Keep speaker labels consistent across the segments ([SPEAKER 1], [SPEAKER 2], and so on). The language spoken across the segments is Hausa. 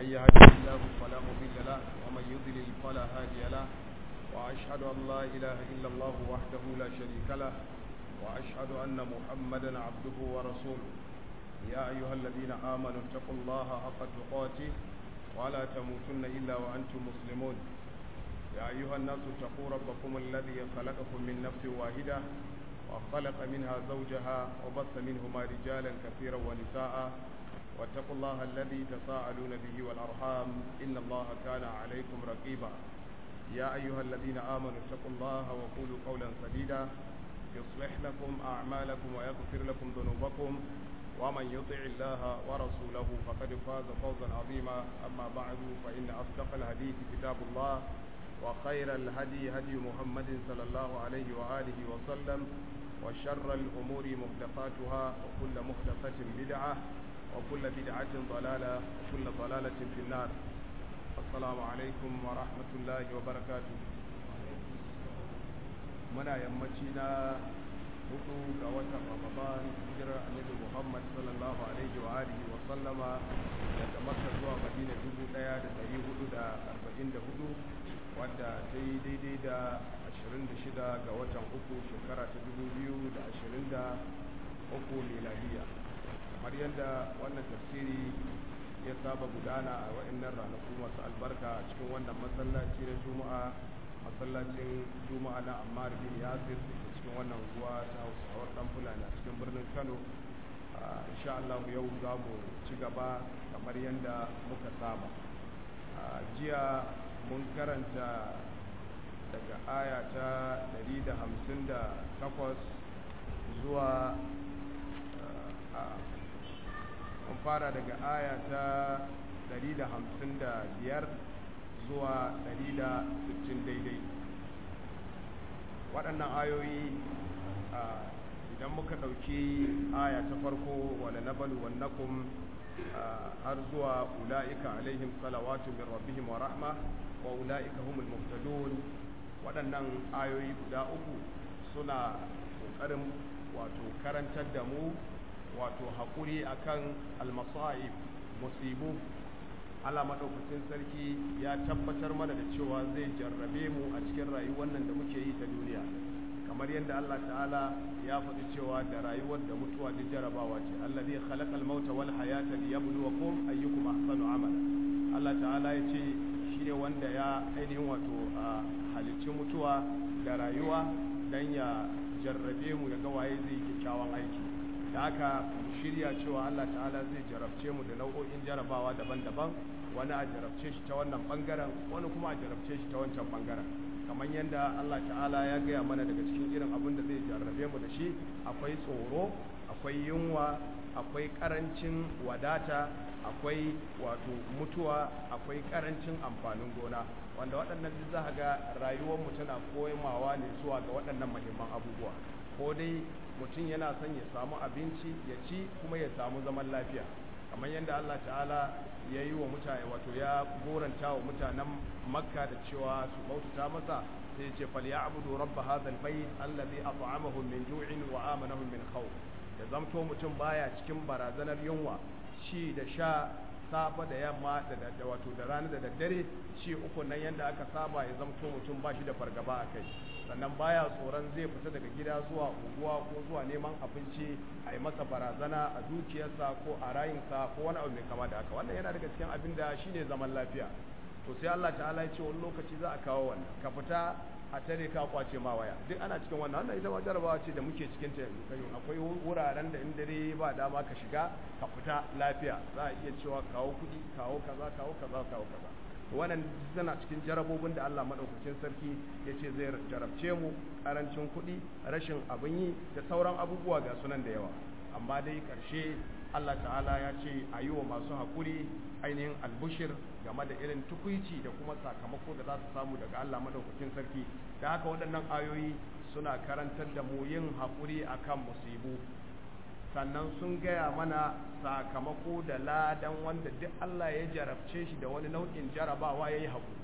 [SPEAKER 1] من يهده الله فلا مضل له ومن يضلل فلا هادي له وأشهد أن لا إله إلا الله وحده لا شريك له وأشهد أن محمدا عبده ورسوله يا أيها الذين آمنوا اتقوا الله حق تقاته ولا تموتن إلا وأنتم مسلمون يا أيها الناس اتقوا ربكم الذي خلقكم من نفس واحدة وخلق منها زوجها وبث منهما رجالا كثيرا ونساء واتقوا الله الذي تساءلون به والأرحام إن الله كان عليكم رقيبا يا أيها الذين آمنوا اتقوا الله وقولوا قولا سديدا يصلح لكم أعمالكم ويغفر لكم ذنوبكم ومن يطع الله ورسوله فقد فاز فوزا عظيما أما بعد فإن أصدق الحديث كتاب الله وخير الهدي هدي محمد صلى الله عليه وآله وسلم وشر الأمور محدثاتها وكل محدثة بدعة وكل بدعة ضلالة وكل ضلالة في النار السلام عليكم ورحمة الله وبركاته muna yammaci na hudu ga watan ramadan hijirar annabi muhammad sallallahu alaihi wa alihi wa sallama daga makka zuwa madina dubu daya da dari hudu da arba'in da hudu wadda ta yi daidai da ashirin da shida ga watan uku shekara ta dubu biyu da ashirin da uku miladiya kamar yadda wannan tafsiri ya saba gudana a wa'annan ranaku masu albarka a cikin wannan masallaci na juma'a masallacin juma'a na ammar bin yasir da cikin wannan ruwa ta hausawar dan fulani a cikin birnin kano insha Allah yau za mu ci gaba kamar yadda muka saba jiya mun karanta daga aya ta 158 zuwa mun fara daga aya ta 155 zuwa 160 daidai waɗannan ayoyi idan muka ɗauki aya ta farko wala nabalu wannakum har zuwa ula'ika alaihim salawatu min rabbihim wa rahma wa ula'ika humul muhtadun waɗannan ayoyi guda uku suna ƙoƙarin wato karantar da mu wato haƙuri akan almasa'ib musibu Allah maɗaukacin sarki ya tabbatar mana da cewa zai jarrabe mu a cikin rayuwar nan da muke yi ta duniya kamar yadda Allah ta'ala ya faɗi cewa da rayuwar da mutuwa duk jarabawa ce Allah zai khalaqal mauta wal hayata liyabluwakum ayyukum ahsanu amala Allah ta'ala ya ce shine wanda ya ainihin wato halicci mutuwa da rayuwa dan ya jarrabe mu ya ga waye zai kyakkyawan aiki da haka mu shirya cewa Allah ta'ala zai jarabce mu da nau'o'in jarabawa daban-daban wani a jarabce shi ta wannan bangaren wani kuma a jarabce shi ta wancan bangaren kamar yadda Allah ta'ala ya gaya mana daga cikin irin abin da zai jarrabe mu da shi akwai tsoro akwai yunwa akwai karancin wadata akwai wato mutuwa akwai karancin amfanin gona wanda waɗannan duk za ga rayuwar mu tana koyamawa ne zuwa ga waɗannan muhimman abubuwa ko dai mutum yana son ya samu abinci ya ci kuma ya samu zaman lafiya kamar yadda Allah ta'ala ya yi wa mutane wato ya goranta wa mutanen makka da cewa su bautata masa sai ce fal ya'budu rabb hadha albayt alladhi at'amahum min ju'in wa amanahum min khawf da zamto mutum baya cikin barazanar yunwa ci da sha safa da yamma da wato da rana da daddare ci uku nan yadda aka saba ya zamto mutum ba shi da fargaba a kai sannan baya tsoron zai fita daga gida zuwa unguwa ko zuwa neman abinci a yi masa barazana a dukiyarsa ko a rayinsa ko wani abu mai kama da haka wannan yana daga cikin abin da shine zaman lafiya to sai Allah ta'ala ya ce wani lokaci za a kawo wannan ka fita a tare ka kwace ma waya duk ana cikin wannan wannan ita ma jarabawa ce da muke cikin ta yanzu akwai wuraren da in dare ba dama ka shiga ka fita lafiya za a iya cewa kawo kuɗi kawo kaza kawo kaza kawo kaza to wannan tana cikin jarabobin da Allah madaukakin sarki ya ce zai jarabce mu karancin kuɗi rashin abin yi da sauran abubuwa ga sunan da yawa amma dai ƙarshe Allah ta'ala ya ce a yi wa masu haƙuri ainihin albushir game da irin tukuici da kuma sakamako da za su samu daga Allah madaukakin sarki da haka waɗannan ayoyi suna karantar da mu yin haƙuri akan musibu sannan sun gaya mana sakamako da ladan wanda duk Allah ya jarabce shi da wani nau'in jarabawa ya yi haƙuri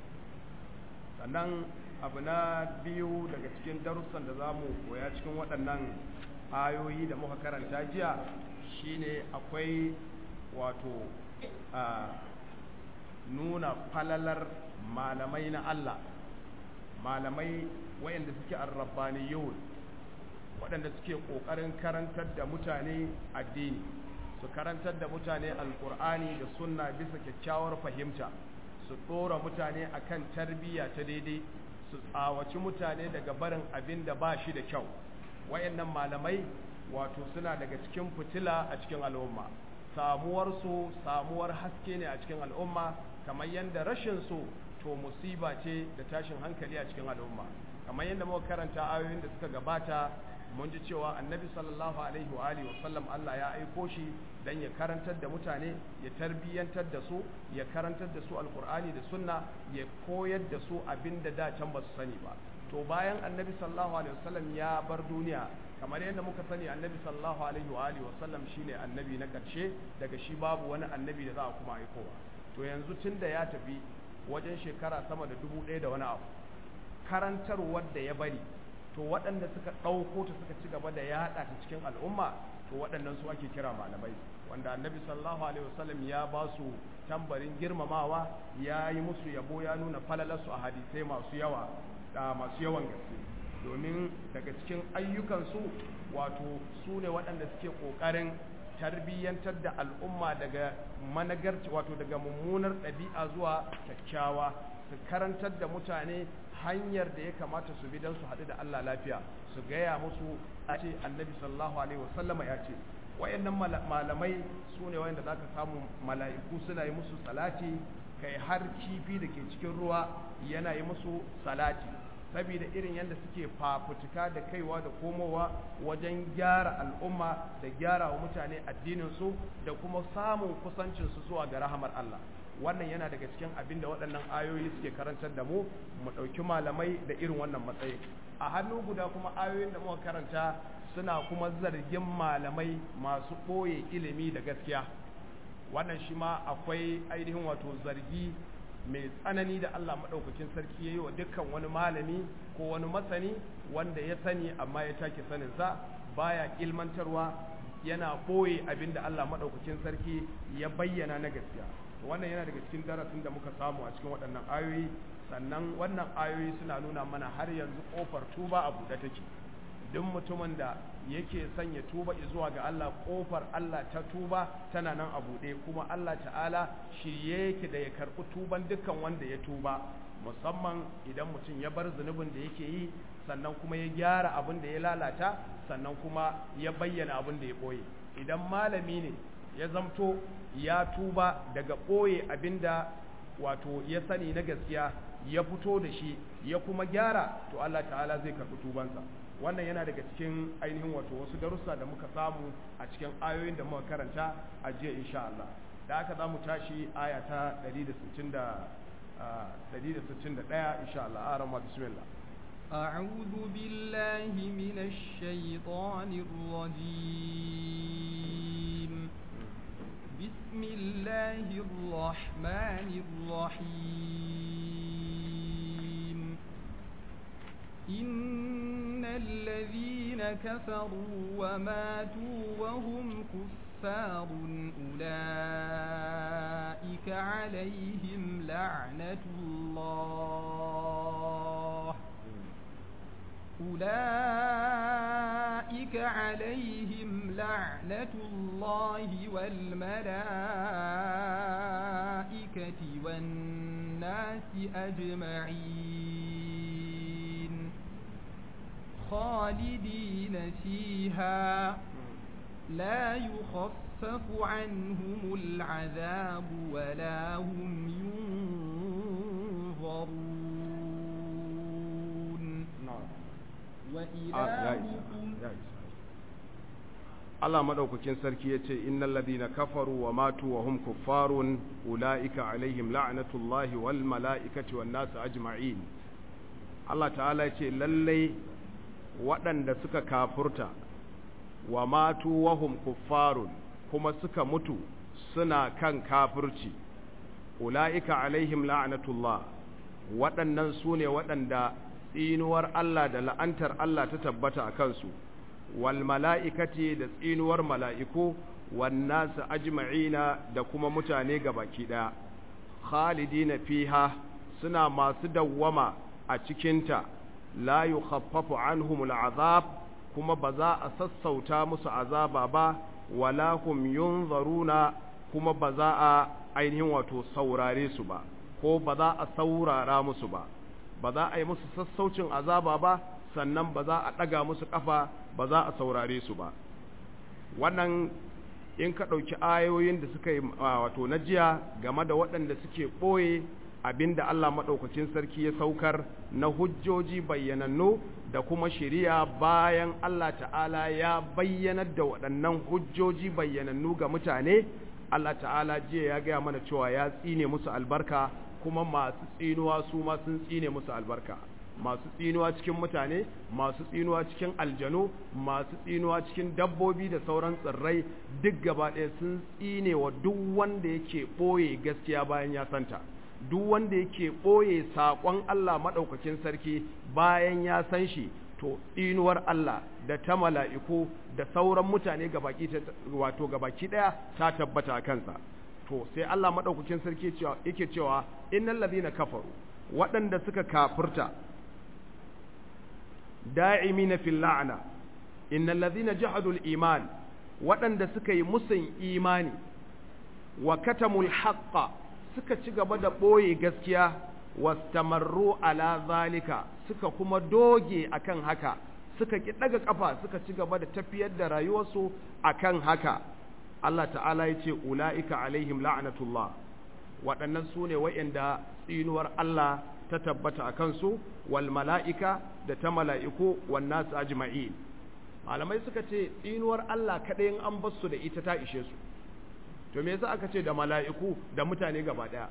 [SPEAKER 1] sannan abu na biyu daga cikin darussan da za mu koya cikin waɗannan ayoyi da muka karanta jiya shine akwai wato nuna falalar malamai na Allah malamai wayanda suke arrabbaniyun waɗanda suke ƙoƙarin karantar da mutane addini su karantar da mutane alƙur'ani da sunna bisa kyakkyawar fahimta su ɗora mutane akan tarbiyya ta daidai su tsawaci mutane daga barin abin da ba shi da kyau wayannan malamai wato suna daga cikin fitila a cikin al'umma samuwarsu samuwar haske ne a cikin al'umma kamar yadda rashin su to musiba ce da tashin hankali a cikin al'umma kamar yadda muka karanta ayoyin da suka gabata mun ji cewa annabi sallallahu alaihi wa alihi wasallam Allah ya aiko shi dan ya karantar da mutane ya tarbiyyantar da su ya karantar da su alqur'ani da sunna ya koyar da su abinda da can ba su sani ba to bayan annabi sallallahu alaihi wasallam ya bar duniya kamar yadda muka sani annabi sallallahu alaihi wa alihi wasallam shine annabi na karshe daga shi babu wani annabi da za a kuma aikowa to yanzu tunda ya tafi wajen shekara sama da dubu ɗaya da wani abu karantarwar da ya bari to waɗanda suka ɗauko ta suka ci gaba da yaɗa ta cikin al'umma to waɗannan su ake kira malamai wanda annabi sallallahu alaihi wasallam ya ba su tambarin girmamawa ya yi musu yabo ya nuna falalarsu a hadisai masu yawa da masu yawan gaske domin daga cikin ayyukansu wato su ne waɗanda suke ƙoƙarin tarbiyyantar da al'umma daga managarci wato daga mummunar ɗabi'a zuwa kyakkyawa su karantar da mutane hanyar da ya kamata su bi don su haɗu da Allah lafiya su gaya musu a ce annabi sallallahu alaihi wasallama ya ce wayannan malamai su ne wayanda za ka samu mala'iku suna yi musu salati kai har kifi da ke cikin ruwa yana yi musu salati saboda irin yadda suke fafutuka da kaiwa da komowa wajen gyara al'umma da gyara wa mutane addininsu da kuma samun kusancinsu zuwa ga rahamar Allah wannan yana daga cikin abin da waɗannan ayoyi suke karantar da mu mu ɗauki malamai da irin wannan matsayi a hannu guda kuma ayoyin da muka karanta suna kuma zargin malamai masu ɓoye ilimi da gaskiya wannan shi ma akwai ainihin wato zargi mai tsanani da Allah maɗaukakin sarki ya yi wa dukkan wani malami ko wani masani wanda ya sani amma ya take saninsa baya ilmantarwa yana ɓoye abin da Allah maɗaukakin sarki ya bayyana na gaskiya wannan yana daga cikin darasin da muka samu a cikin waɗannan ayoyi sannan wannan ayoyi suna nuna mana har yanzu ƙofar tuba a buɗe take duk mutumin da yake son ya tuba zuwa ga Allah ƙofar Allah ta tuba tana nan a buɗe kuma Allah ta'ala shirye yake da ya karɓi tuban dukkan wanda ya tuba musamman idan mutum ya bar zunubin da yake yi sannan kuma ya gyara abin da ya lalata sannan kuma ya bayyana abin da ya ɓoye idan malami ne ya zamto ya tuba daga ɓoye abinda wato ya sani na gaskiya ya fito da shi ya kuma gyara to Allah ta'ala zai karɓi tubansa wannan yana daga cikin ainihin wato wasu darussa da muka samu a cikin ayoyin da muka karanta a jiya insha Allah da aka za mu tashi aya ta 161 insha Allah a rama bismillah
[SPEAKER 2] أعوذ بالله من الشيطان الرجيم بسم الله الرحمن الرحيم إن الذين كفروا وماتوا وهم كفار أولئك عليهم لعنة الله أولئك عليهم لعنة الله والملائكة والناس أجمعين خالدين فيها لا يخفف عنهم العذاب ولا هم ينظرون وإلهكم
[SPEAKER 1] Allah madaukakin sarki ya ce innal ladina kafaru wa matu wa hum kuffarun ulaika alaihim la'natullahi wal mala'ikati wan nas ajma'in Allah ta'ala ya ce lalle waɗanda suka kafurta wa matu wa hum kuffarun kuma suka mutu suna kan kafirci ulaika alaihim la'natullah waɗannan su ne waɗanda tsinuwar Allah da la'antar Allah ta tabbata a kansu wal mala'ikati da tsinuwar mala'iku wan nasu ajma'ina da kuma mutane gabaki ɗaya khalidina fiha suna masu dawwama a cikinta la yukhaffafu anhumul azab kuma ba za a sassauta musu azaba ba wala hum yunzaruna kuma ba za a ainihin wato saurare su ba ko ba za a saurara musu ba ba za a yi musu sassaucin azaba ba sannan ba za a ɗaga musu ƙafa ba za a saurare su ba wannan in ka ɗauki ayoyin da suka yi wato na jiya game da waɗanda suke ɓoye abinda Allah maɗaukacin sarki ya saukar na hujjoji bayyanannu da kuma shiriya bayan Allah ta'ala ya bayyanar da waɗannan hujjoji bayyanannu ga mutane Allah ta'ala jiya ya gaya mana cewa ya tsine musu albarka kuma masu tsinuwa su ma sun tsine musu albarka masu tsinuwa cikin mutane masu tsinuwa cikin aljanu masu tsinuwa cikin dabbobi da sauran tsirrai duk gaba ɗaya sun tsine wa duk wanda yake ɓoye gaskiya bayan ya santa duk wanda yake ɓoye saƙon Allah maɗaukakin sarki bayan ya san shi to tsinuwar Allah da ta mala'iku da sauran mutane gabaki wato gabaki ɗaya ta tabbata a kansa to sai Allah maɗaukakin sarki yake cewa innal ladina kafaru waɗanda suka kafirta da'imina fil la'na innal ladina jahadul iman waɗanda suka yi musun imani wa katamul haqqa suka ci gaba da ɓoye gaskiya wastamarru ala zalika suka kuma doge akan haka suka ki daga kafa suka ci gaba da tafiyar da rayuwarsu akan haka Allah ta'ala ya ce ula'ika alaihim la'anatullah waɗannan su ne wa'inda tsinuwar Allah ta tabbata a kansu wal mala'ika da ta mala'iku wan nasu ajma'in malamai suka ce tsinuwar Allah kaɗai an basu da ita ta ishe su to me yasa aka ce da mala'iku da mutane gaba daya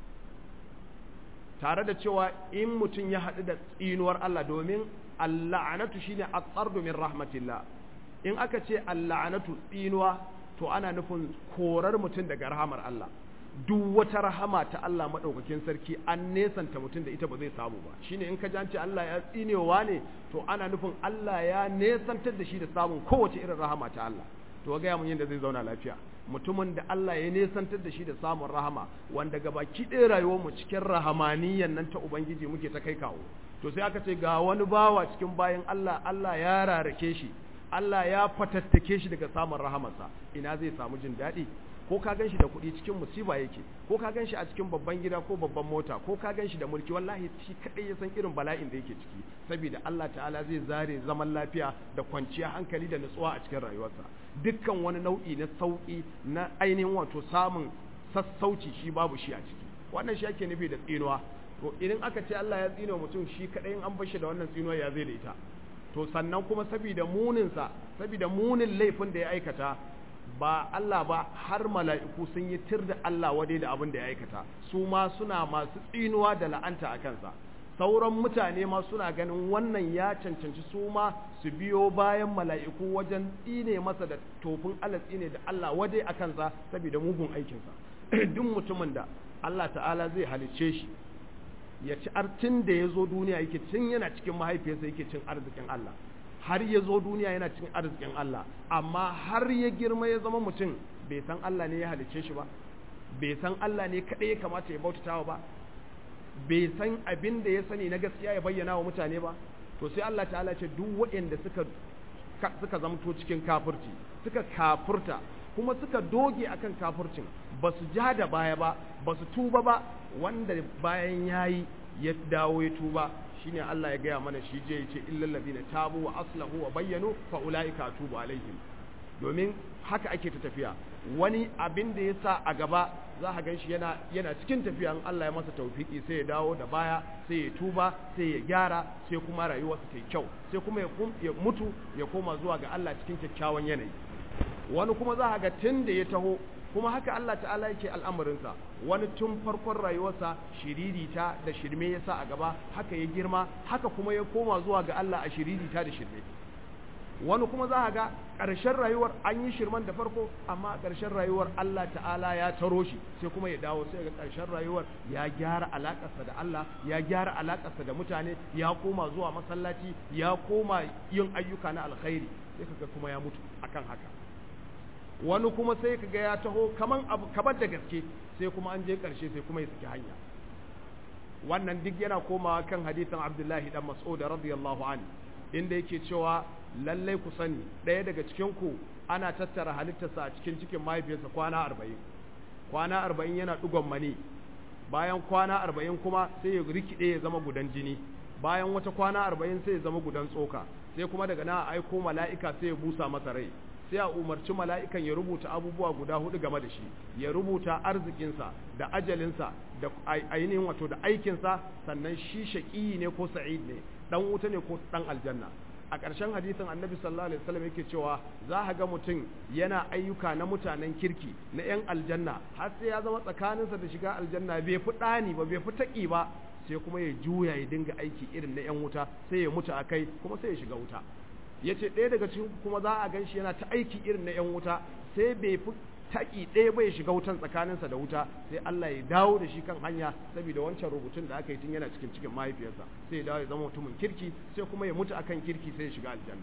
[SPEAKER 1] tare da cewa in mutum ya haɗu da tsinuwar Allah domin alla'anatu shine at-tardu min rahmatillah in aka ce alla'anatu tsinuwa to ana nufin korar mutum daga rahamar Allah duk wata rahama ta Allah madaukakin sarki an nesanta mutum da ita ba zai samu ba shine in ka ji an ce Allah ya tsinewa ne to ana nufin Allah ya nesantar da shi da samun kowace irin rahama ta Allah to ga mun yadda zai zauna lafiya mutumin da Allah ya nesantar da shi da samun rahama wanda gabaki ɗaya rayuwar mu cikin rahamaniyan nan ta ubangiji muke ta kai kawo to sai aka ce ga wani bawa cikin bayan Allah Allah ya rarake shi Allah ya fatattake shi daga samun rahamarsa ina zai samu jin daɗi ko ka gan shi da kuɗi cikin musiba yake ko ka gan shi a cikin babban gida ko babban mota ko ka gan shi da mulki wallahi shi kaɗai ya san irin bala'in da yake ciki saboda Allah ta'ala zai zare zaman lafiya da kwanciya hankali da nutsuwa a cikin rayuwarsa dukkan wani nau'i na sauƙi na ainihin wato samun sassauci shi babu shi a ciki wannan shi ake nufi da tsinuwa to idan aka ce Allah ya tsino mutum shi kaɗai in an bar shi da wannan tsinuwa ya zai da ita to sannan kuma saboda muninsa saboda munin laifin da ya aikata ba Allah ba har mala'iku sun yi tir da Allah wadai da abin da ya aikata su ma suna masu tsinuwa da la'anta a kansa sauran mutane ma suna ganin wannan ya cancanci su ma su biyo bayan mala'iku wajen tsine masa da tofin Allah tsine da Allah wadai a kansa saboda mugun aikinsa duk mutumin da Allah ta'ala zai halicce shi ya ci artin da ya zo duniya yake cin yana cikin mahaifiyarsa yake cin arzikin Allah har ya zo duniya yana cin arzikin Allah amma har ya girma ya zama mutum bai san Allah ne ya halicce shi ba bai san Allah ne kaɗai ya kamata ya bautatawa ba bai san abin da ya sani na gaskiya ya bayyana wa mutane ba to sai Allah ta'ala ce duk waɗanda suka suka zamto cikin kafirci suka kafurta kuma suka doge akan kafircin ba su ja da baya ba ba su tuba ba wanda bayan yayi ya dawo ya tuba shine Allah ya gaya mana shi je yace illal ladina tabu wa aslahu wa bayyanu fa ulaika atubu alaihim domin haka ake ta tafiya wani abin da ya sa a gaba za ka ganshi yana yana cikin tafiya in Allah ya masa tawfiki sai ya dawo da baya sai ya tuba sai ya gyara sai kuma rayuwarsa ta yi kyau sai kuma ya mutu ya koma zuwa ga Allah cikin kyakkyawan yanayi wani kuma za ka ga tun da ya taho kuma haka Allah ta'ala yake al'amarinsa wani tun farkon rayuwarsa shiririta da shirme ya sa a gaba haka ya girma haka kuma ya koma zuwa ga Allah a shiririta da shirme wani kuma za a ga ƙarshen rayuwar an yi shirman da farko amma ƙarshen rayuwar Allah ta'ala ya taro shi sai kuma ya dawo sai ga ƙarshen rayuwar ya gyara alaƙarsa da Allah ya gyara alaƙarsa da mutane ya koma zuwa masallaci ya koma yin ayyuka na alkhairi sai kaga kuma ya mutu akan haka wani kuma sai ka ga ya taho kaman abu kabar da gaske sai kuma an je ƙarshe sai kuma ya saki hanya wannan duk yana komawa kan hadisin Abdullahi dan Mas'ud radiyallahu anhu inda yake cewa lallai ku sani ɗaya daga cikin ku ana tattara halittarsa a cikin cikin mahaifiyarsa kwana arba'in kwana arba'in yana ɗigon mani bayan kwana arba'in kuma sai ya rikide ya zama gudan jini bayan wata kwana arba'in sai ya zama gudan tsoka sai kuma daga na aiko mala'ika sai ya busa masa rai sai a umarci mala'ikan ya rubuta abubuwa guda hudu game da shi ya rubuta arzikinsa da ajalinsa da ainihin wato da aikinsa sannan shi shaƙi ne ko sa'id ne dan wuta ne ko dan aljanna a ƙarshen hadisin annabi sallallahu alaihi wasallam yake cewa za a ga mutum yana ayyuka na mutanen kirki na 'yan aljanna har sai ya zama tsakaninsa da shiga aljanna bai fi ɗani ba bai fi taƙi ba sai kuma ya juya ya dinga aiki irin na 'yan wuta sai ya mutu a kai kuma sai ya shiga wuta ya ce ɗaya daga cikin kuma za a gan shi yana ta aiki irin na 'yan wuta sai bai fi taƙi ɗaya bai shiga wutan tsakaninsa da wuta sai Allah ya dawo da shi kan hanya saboda wancan rubutun da aka yi tun yana cikin cikin mahaifiyarsa sai ya dawo ya zama mutumin kirki sai kuma ya mutu akan kirki sai ya shiga aljanna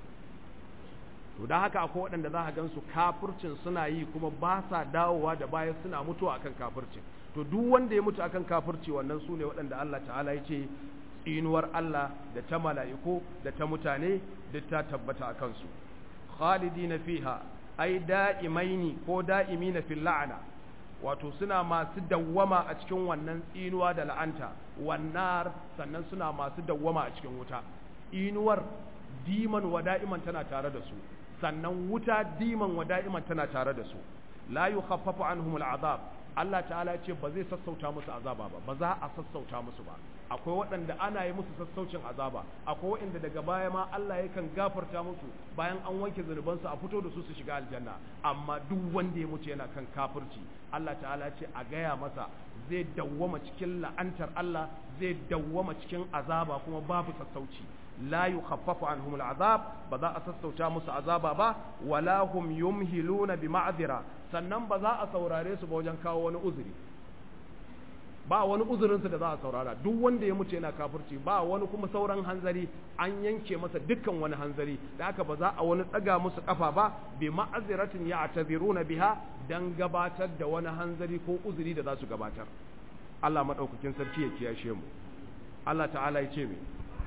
[SPEAKER 1] to da haka akwai waɗanda za a gan su kafircin suna yi kuma ba sa dawowa da bayan suna mutuwa akan kafircin to duk wanda ya mutu akan kafirci wannan su ne waɗanda Allah ta'ala ya ce tsinuwar Allah da ta mala'iku da ta mutane duk ta tabbata a kansu khalidina fiha ai da'imaini ko da'imina fil la'ana wato suna masu dawwama a cikin wannan tsinuwa da la'anta wannan sannan suna masu dawwama a cikin wuta inuwar diman wa da'iman tana tare da su sannan wuta diman wa da'iman tana tare da su la yukhaffafu anhum al'azab Allah ta'ala ce ba zai sassauta musu azaba ba ba za a sassauta musu ba akwai waɗanda ana yi musu sassaucin azaba akwai waɗanda daga baya ma Allah yakan gafarta musu bayan an wanke zunubansu a fito da su su shiga aljanna amma duk wanda ya mutu yana kan kafirci Allah ta'ala ce a gaya masa zai dawwama cikin la'antar Allah zai dawwama cikin azaba kuma babu sassauci la yukhaffafu anhum al'azab ba za a sassauta musu azaba ba wala hum yumhiluna bi ma'dhira sannan ba za a saurare su ba wajen kawo wani uzuri ba wani uzurinsu da za a saurara duk wanda ya mutu yana kafirci ba wani kuma sauran hanzari an yanke masa dukkan wani hanzari da haka ba za a wani tsaga musu kafa ba bi ma'aziratin ya'taziruna biha dan gabatar da wani hanzari ko uzuri da za su gabatar Allah madaukakin sarki ya kiyashe mu Allah ta'ala ya ce mai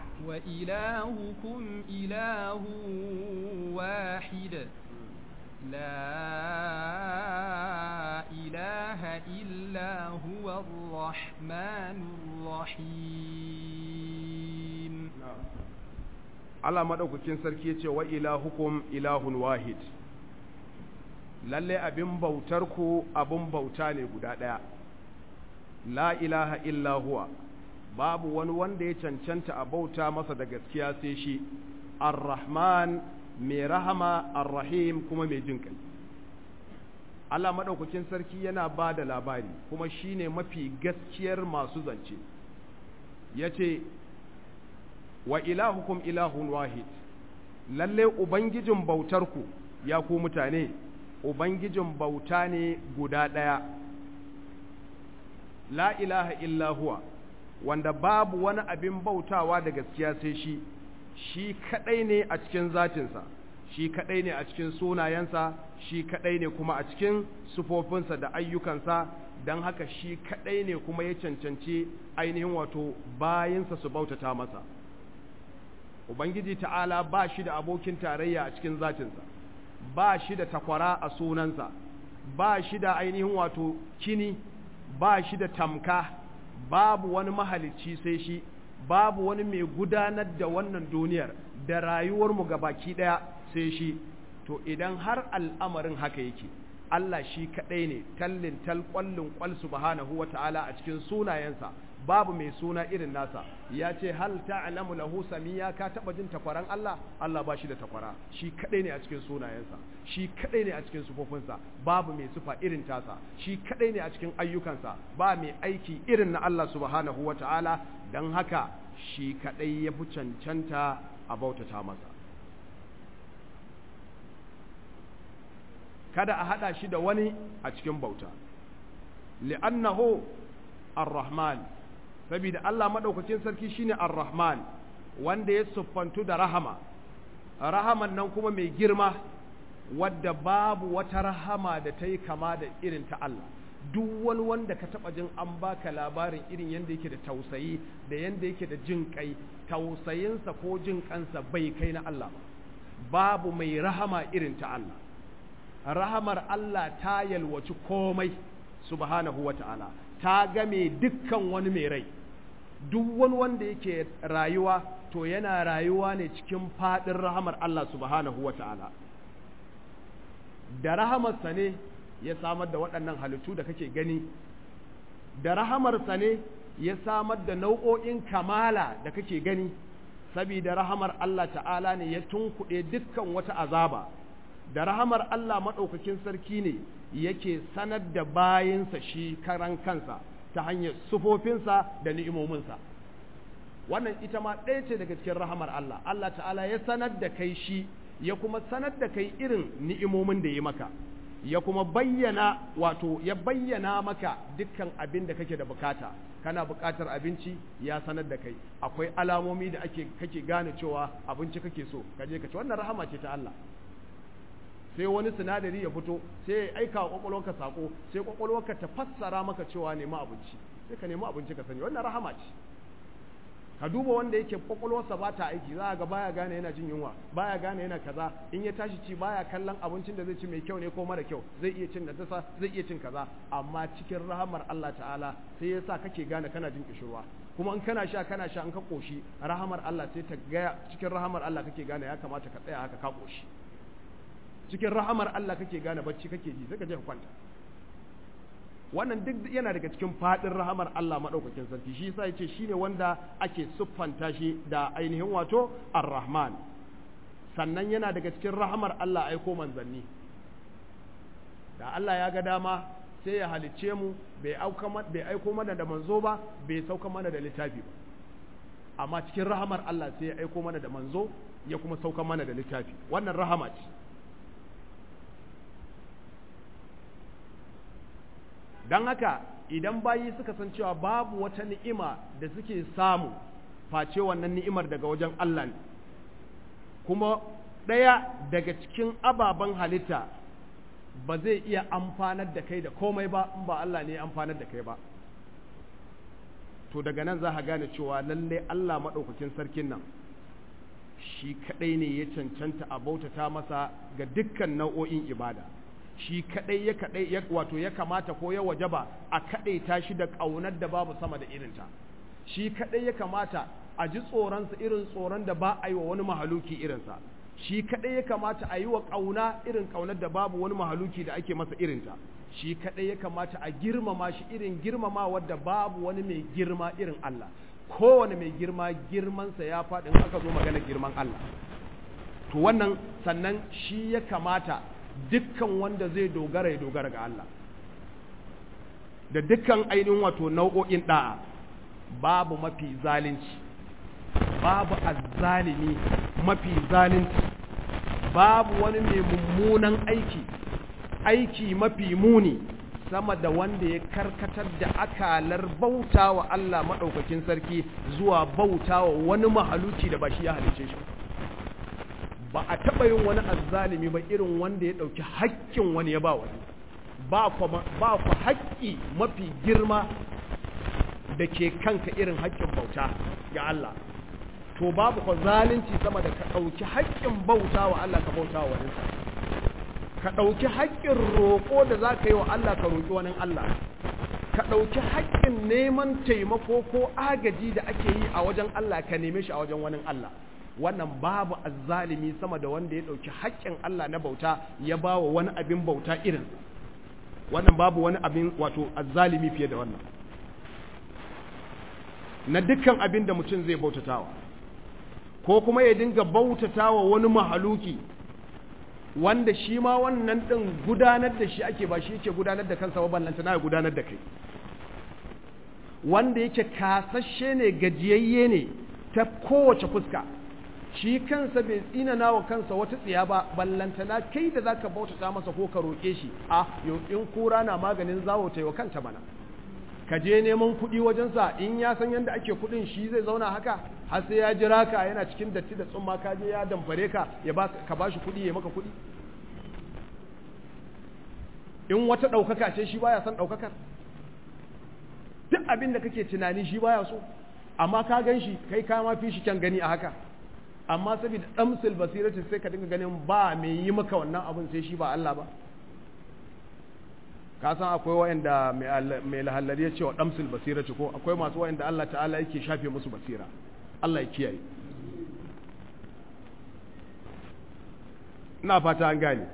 [SPEAKER 2] وإلهكم إله واحد لا إله إلا هو الرحمن الرحيم
[SPEAKER 1] Allah maɗaukakin sarki ya ce wa ilahukum ilahun wahid lalle abin bautar ku abin bauta ne guda ɗaya la ilaha illa huwa babu wani wanda ya cancanta a bauta masa da gaskiya sai shi ar-rahman mai rahama ar-rahim kuma mai jin kai Allah maɗaukakin sarki yana ba da labari kuma shine mafi gaskiyar masu zance ya ce wa ilahukum ilahun wahid lalle ubangijin bautarku ya ku mutane ubangijin bauta ne guda ɗaya la ilaha illa huwa wanda babu wani abin bautawa da gaskiya sai shi shi kadai ne a cikin zatinsa shi kadai ne a cikin sunayensa shi kadai ne kuma a cikin sufofinsa da ayyukansa don haka shi kadai ne kuma ya cancanci ainihin wato bayinsa su bautata masa ubangiji ta'ala ba shi da abokin tarayya a cikin zatinsa ba shi da takwara a sunansa ba shi da ainihin wato kini ba shi da tamka babu wani mahalicci sai shi babu wani mai gudanar da wannan duniyar da rayuwarmu ga baki ɗaya sai shi to idan har al'amarin haka yake Allah shi kaɗai ne tallin tal ƙwallin ƙwal subhanahu wa ta'ala a cikin sunayensa babu mai suna irin nasa ya ce hal ta'lamu lahu samiya ka taba jin takwaran Allah Allah ba shi da takwara shi kadai ne a cikin sunayensa shi kadai ne a cikin sufofinsa babu mai sufa irin tasa shi kadai ne a cikin ayyukansa ba mai aiki irin na Allah subhanahu wata'ala dan haka shi kadai ya fi cancanta a bautata masa kada a hada shi da wani a cikin bauta li'annahu ar-rahman saboda Allah madaukakin sarki shine ar-rahman wanda ya siffantu da rahama rahaman nan kuma mai girma wadda babu wata rahama da ta yi kama da irin ta Allah duk wani wanda ka taba jin an baka labarin irin yadda yake da tausayi da yadda yake da jin kai tausayinsa ko jin kansa bai kai na Allah ba babu mai rahama irin ta Allah rahamar Allah ta yalwaci komai subhanahu wata'ala ta game dukkan wani mai rai duk wani wanda yake rayuwa to yana rayuwa ne cikin fadin rahamar Allah subhanahu wata'ala da rahamarsa ne ya samar da waɗannan halittu da kake gani da rahamarsa ne ya samar da nau'o'in kamala da kake gani saboda rahamar Allah ta'ala ne ya tunkuɗe dukkan wata azaba da rahamar Allah maɗaukakin sarki ne yake sanar da bayinsa shi karan kansa ta hanyar sufofinsa da ni'imominsa wannan ita ma ɗaya ce daga cikin rahamar Allah Allah ta'ala ya sanar da kai shi ya kuma sanar da kai irin ni'imomin da ya maka ya kuma bayyana wato ya bayyana maka dukkan abin da kake da bukata kana bukatar abinci ya sanar da kai akwai alamomi da ake kake gane cewa abinci kake so kaje ka ci wannan rahama ce ta Allah sai wani sinadari ya fito sai ya aika wa kwakwalwarka sako sai kwakwalwarka ta fassara maka cewa nemi abinci sai ka nemi abinci ka sani wannan rahama ce ka duba wanda yake kwakwalwarsa ba ta aiki za a ga baya gane yana jin yunwa baya gane yana kaza in ya tashi ci baya kallon abincin da zai ci mai kyau ne ko mara kyau zai iya cin dasa zai iya cin kaza amma cikin rahamar Allah ta'ala sai ya sa kake gane kana jin kishirwa kuma in kana sha kana sha in ka koshi rahamar Allah sai ta gaya cikin rahamar Allah kake gane ya kamata ka tsaya haka ka koshi cikin rahamar Allah kake gane bacci kake ji sai ka je ka kwanta wannan duk yana daga cikin fadin rahamar Allah madaukakin sarki shi yasa yace shine wanda ake siffanta shi da ainihin wato Ar-Rahman sannan yana daga cikin rahamar Allah aiko manzanni da Allah ya ga dama sai ya halicce mu bai auka bai aiko mana da manzo ba bai sauka mana da littafi ba amma cikin rahamar Allah sai ya aiko mana da manzo ya kuma sauka mana da littafi wannan rahama ce don haka idan bayi suka san cewa babu wata ni'ima da suke samu face wannan ni'imar daga wajen Allah ne kuma ɗaya daga cikin ababen halitta ba zai iya amfanar da kai da komai ba in ba Allah ne amfanar da kai ba to daga nan za ka gane cewa lalle Allah maɗaukakin sarkin nan shi kaɗai ne ya cancanta a bautata masa ga dukkan nau'o'in ibada shi kadai ya kadai ya wato ya kamata ko ya wajaba a kadai ta shi da kaunar da babu sama da irinta shi kadai ya kamata a ji tsoronsa irin tsoron da ba a yi wa wani mahaluki irinsa shi kadai ya kamata a yi wa kauna irin kaunar da babu wani mahaluki da ake masa irinta shi kadai ya kamata a girmama shi irin girmama wadda babu wani mai girma irin Allah kowane mai girma girmansa ya faɗi in aka zo magana girman Allah to wannan sannan shi ya kamata dukkan wanda zai dogara ya dogara ga Allah da dukkan ainihin wato nau'o'in da'a babu mafi zalunci babu azzalimi mafi zalunci babu wani mai mummunan aiki aiki mafi muni sama da wanda ya karkatar da akalar bauta wa Allah maɗaukakin sarki zuwa bauta wa wani mahaluci da ba shi ya halice shi ba a taɓa yin wani azzalimi ba irin wanda ya ɗauki haƙƙin wani ya ba wani ba ku haƙƙi mafi girma da ke kanka irin haƙƙin bauta ga Allah to babu ku zalunci sama da ka ɗauki haƙƙin bauta wa Allah ka bauta wa wani ka ɗauki haƙƙin roƙo da za ka yi wa Allah ka roƙi wani Allah ka ɗauki haƙƙin neman taimako ko agaji da ake yi a wajen Allah ka neme shi a wajen wani Allah wannan babu azzalimi sama da wanda ya ɗauki haƙƙin Allah na bauta ya ba wa wani abin bauta irin wannan babu wani abin wato azzalimi fiye da wannan na dukkan abin da mutum zai bautatawa ko kuma ya dinga bautatawa wani mahaluki wanda shi ma wannan ɗin gudanar da shi ake ba shi yake gudanar da kansa ba ballanta na ya gudanar da kai wanda yake kasashe ne gajiyayye ne ta kowace fuska shi kansa bai tsinana wa kansa wata tsiya ba ballantana kai da zaka bautata masa ko ka roƙe shi a yau in kura na maganin zawo ta wa kanta mana ka je neman kuɗi wajensa in ya san yadda ake kuɗin shi zai zauna haka har sai ya jira ka yana cikin datti da tsumma ka je ya damfare ka ya ba ka bashi kuɗi ya maka kuɗi in wata ɗaukaka ce shi baya son ɗaukakar duk abin da kake tunani shi baya so amma ka gan shi kai ka ma fi shi kyan gani a haka amma saboda damsil basirati sai ka dinga ganin ba mai yi maka wannan abin sai shi ba Allah ba ka san akwai wayanda mai lahallari ya ce wa damsil basirati ko akwai masu wayanda Allah ta'ala yake shafe musu basira Allah ya kiyaye ina fata an gane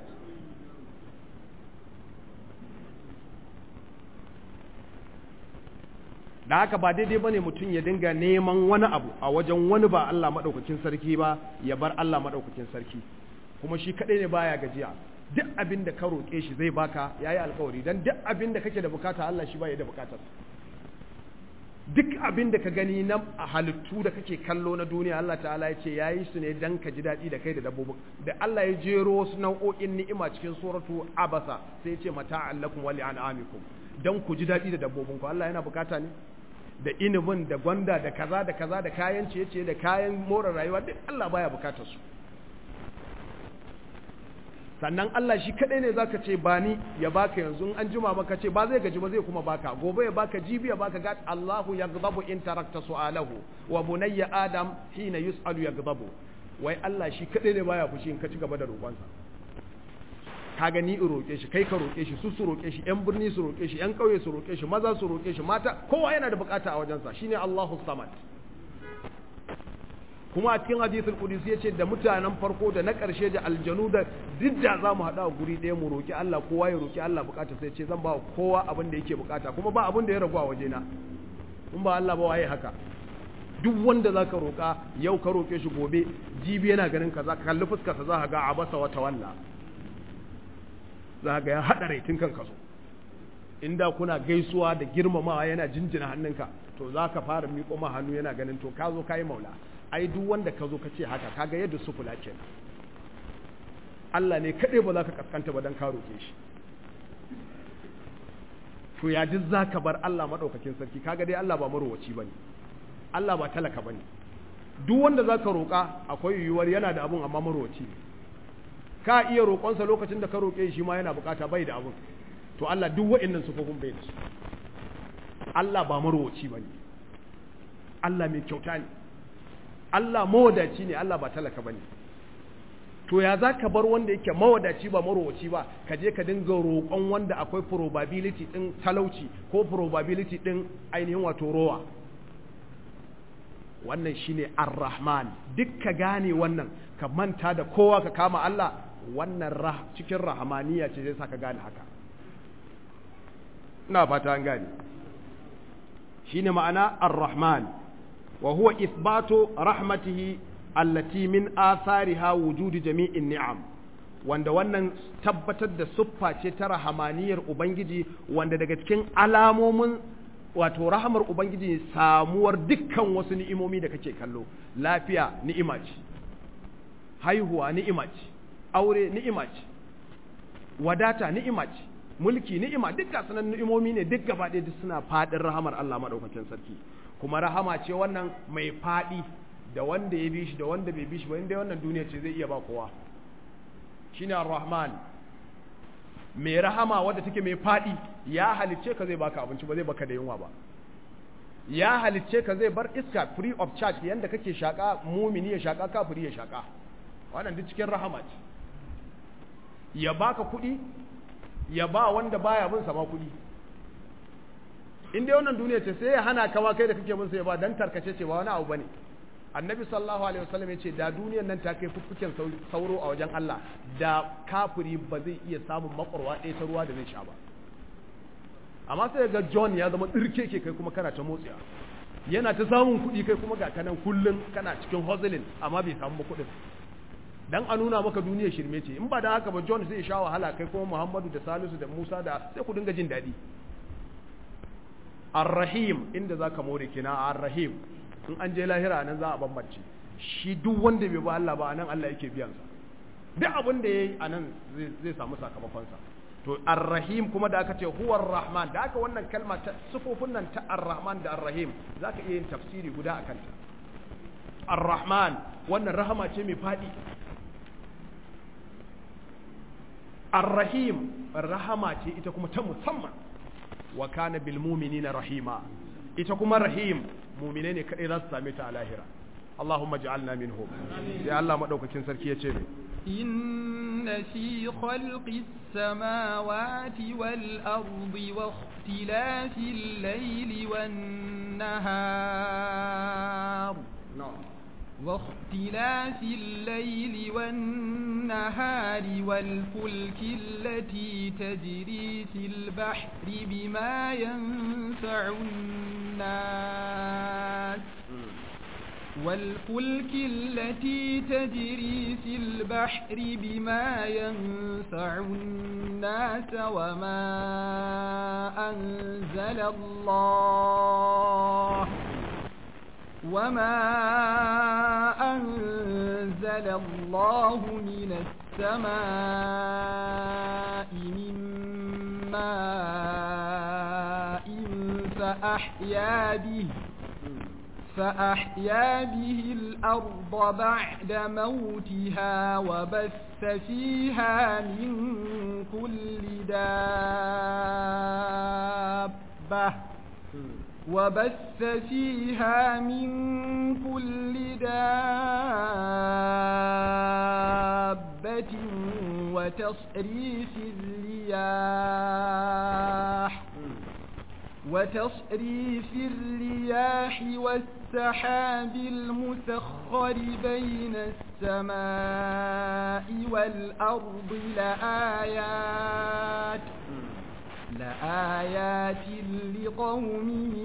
[SPEAKER 1] da haka ba daidai bane mutum ya dinga neman wani abu a wajen wani ba Allah madaukakin sarki ba ya bar Allah madaukakin sarki kuma shi kadai ne baya gajiya duk abin da ka roƙe shi zai baka yayi alƙawari dan duk abin da kake da bukata Allah shi baya da bukatar duk abin da ka gani na halittu da kake kallo na duniya Allah ta'ala ya ce yayi su ne dan ka ji daɗi da kai da dabbobin da Allah ya jero wasu nau'o'in ni'ima cikin suratu abasa sai ya ce mata'an lakum wa li'an'amikum dan ku ji daɗi da dabbobin ku Allah yana bukata ne da inibin da gwanda da kaza da kaza da kayan ciye-ciye da kayan more rayuwa duk Allah baya bukatar su sannan Allah shi kadai ne zaka ce ba ni ya baka yanzu an jima maka ce ba zai gaji ba zai kuma baka gobe ya baka jibi ya baka gat Allahu yaghdabu in tarakta su'alahu wa bunayya adam hina yus'alu yaghdabu wai Allah shi kadai ne baya fushi in ka ci gaba da roƙonsa ka gani in roƙe shi kai ka roƙe shi su su roƙe shi yan birni su roƙe shi yan ƙauye su roƙe shi maza su roƙe shi mata kowa yana da bukata a wajensa shine Allahu samad kuma a cikin hadisul qudsi yace da mutanen farko da na ƙarshe da aljanu da didda za mu haɗa a guri ɗaya mu roƙi Allah kowa ya roƙi Allah bukata sai ce zan ba kowa abin da yake bukata kuma ba abin da ya ragu a wajena in ba Allah ba waye haka duk wanda zaka roƙa yau ka roƙe shi gobe jibi yana ganin kaza ka kalli fuskar sa za ka ga abasa wa tawalla za ga ya haɗa rai tun kan kaso inda kuna gaisuwa da girmamawa yana jinjina hannunka to za ka fara miƙo ma hannu yana ganin to ka zo ka yi maula ai duk wanda ka zo ka ce haka kaga yadda su kula ke Allah ne kaɗai ba za ka kaskanta ba don ka roƙe shi to ya duk za ka bar Allah maɗaukakin sarki kaga dai Allah ba marowaci ba ne Allah ba talaka ba ne duk wanda za ka roƙa akwai yiwuwar yana da abun amma marowaci ne ka iya roƙonsa lokacin da ka roƙe shi ma yana bukata bai da abun to Allah duk wa'annan sufofin bai da su Allah ba marowaci ba ne Allah mai kyauta ne Allah mawadaci ne Allah ba talaka ba ne to ya za ka bar wanda yake mawadaci ba marowaci ba ka je ka dinga roƙon wanda akwai probability ɗin talauci ko probability ɗin ainihin wato rowa wannan shine ar-rahman duk ka gane wannan ka manta da kowa ka kama Allah wannan cikin rahamaniya ce zai sa ka gane haka ina fata an gane shine ma'ana ar-rahman wa huwa ithbatu rahmatihi allati min athariha wujudi jami'in ni'am wanda wannan tabbatar da siffa ce ta rahamaniyar ubangiji wanda daga cikin alamomin wato rahamar ubangiji samuwar dukkan wasu ni'imomi da kake kallo lafiya ni'ima ce haihuwa ni'ima ce aure ni'ima ce wadata ni'ima ce mulki ni'ima duk ga sanan ni'imomi ne duk gaba ɗaya duk suna faɗin rahamar Allah madaukakin sarki kuma rahama ce wannan mai faɗi da wanda ya bi shi da wanda bai bi shi ba inda wannan duniya ce zai iya ba kowa shine ar-rahman mai rahama wadda take mai faɗi ya halicce ka zai baka abinci ba zai baka da yunwa ba ya halicce ka zai bar iska free of charge yanda kake shaka mumini ya shaka kafiri ya shaka wannan duk cikin rahama ce ya baka kuɗi ya ba wanda baya bin sama kuɗi in dai wannan duniya ce sai ya hana ka kai da kake bin sa ya ba dan tarkace ce ba wani abu bane annabi sallallahu alaihi wasallam yace da duniyar nan ta kai fuffuken sauro a wajen Allah da kafiri ba zai iya samun makwarwa ɗaya ta ruwa da zai sha ba amma sai ga John ya zama tsirke ke kai kuma kana ta motsiya yana ta samun kuɗi kai kuma ga kanan kullun kana cikin hustling amma bai samu kuɗin dan a nuna maka duniyar shirme ce in ba da haka ba John zai sha wahala kai kuma Muhammadu da Salisu da Musa da sai ku dinga jin daɗi Ar-Rahim inda zaka more kina Ar-Rahim in an je lahira nan za a bambance shi duk wanda bai ba Allah ba anan Allah yake biyan sa duk abin da yayi anan zai samu sakamakon sa to ar-rahim kuma da aka ce huwa ar-rahman da aka wannan kalma ta sifofin nan ta ar-rahman da ar-rahim zaka iya yin tafsiri guda akan ta ar-rahman wannan rahama ce mai fadi ar-rahim rahama ce ita kuma ta musamman wa kana bil mu'minina rahima ita kuma rahim mu'mine ne kadai za su same ta a lahira Allahumma ij'alna minhum sai Allah madaukakin sarki ya ce
[SPEAKER 2] إن في خلق السماوات والأرض واختلاف الليل والنهار واختلاف الليل والنهار والفلك التي تجري في البحر بما ينفع الناس والفلك التي تجري في البحر بما ينفع الناس وما أنزل الله وما أنزل الله من السماء من ماء فأحيا به فأحيا به الأرض بعد موتها وبث فيها من كل دابة وبث فيها من كل دابة وتصريف الرياح وتصريف الرياح والسحاب المسخر بين السماء والأرض لآيات لآيات لقوم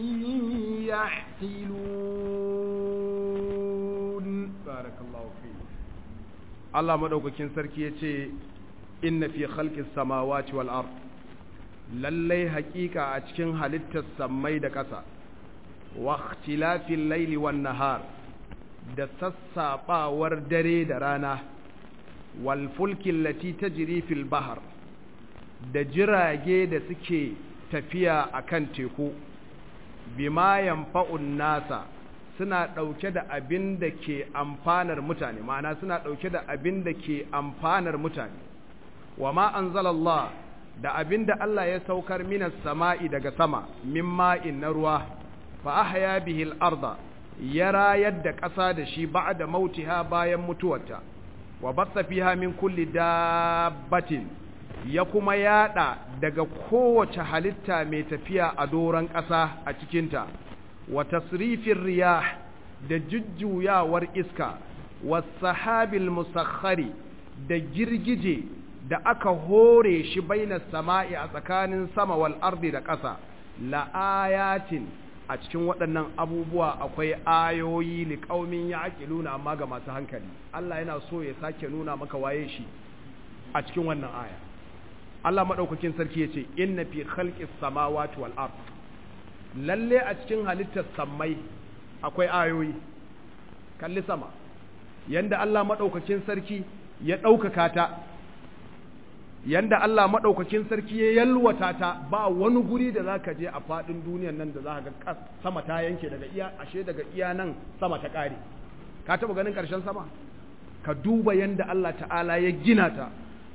[SPEAKER 2] يعقلون
[SPEAKER 1] بارك الله فيك الله مدوكين سركي yace inna fi khalqis samawati wal ard lallai haƙiƙa a cikin halittar sammai da ƙasa wa ikhtilafil laili wan nahar da sassaɓawar dare da rana wal fulkin lati tajri fil bahr da jirage da suke tafiya akan teku bima yanfa'un nasa suna ɗauke da abin da ke amfanar mutane ma'ana suna ɗauke da abin da ke amfanar mutane wa ma anzalallah da abin da Allah ya saukar minas sama'i daga sama min ma'in na ruwa fa ahya bihil arda ya rayar da ƙasa da shi ba'da mautiha bayan mutuwarta wa batsa fiha min kulli dabbatin ya kuma yada daga kowace halitta mai tafiya a doron ƙasa a cikinta wa tasrifin riyah da jujjuyawar iska wa sahabil musakhari da girgije da aka hore shi baina sama'i a tsakanin sama wal ardi da ƙasa la ayatin a cikin waɗannan abubuwa akwai ayoyi li qaumin ya'qiluna amma ga masu hankali Allah yana so ya sake nuna maka waye shi a cikin wannan aya Allah madaukakin sarki yace inna fi khalqis samawati wal ard lalle a cikin halittar sammai akwai ayoyi kalli sama yanda Allah madaukakin sarki ya ɗaukaka ta yanda Allah maɗaukakin sarki ya yalwata ta ba wani guri da za ka je a faɗin duniyan nan da za ka ga sama ta yanke daga iya ashe daga iya nan sama ta ƙare ka taɓa ganin ƙarshen sama ka duba yanda Allah ta'ala ya gina ta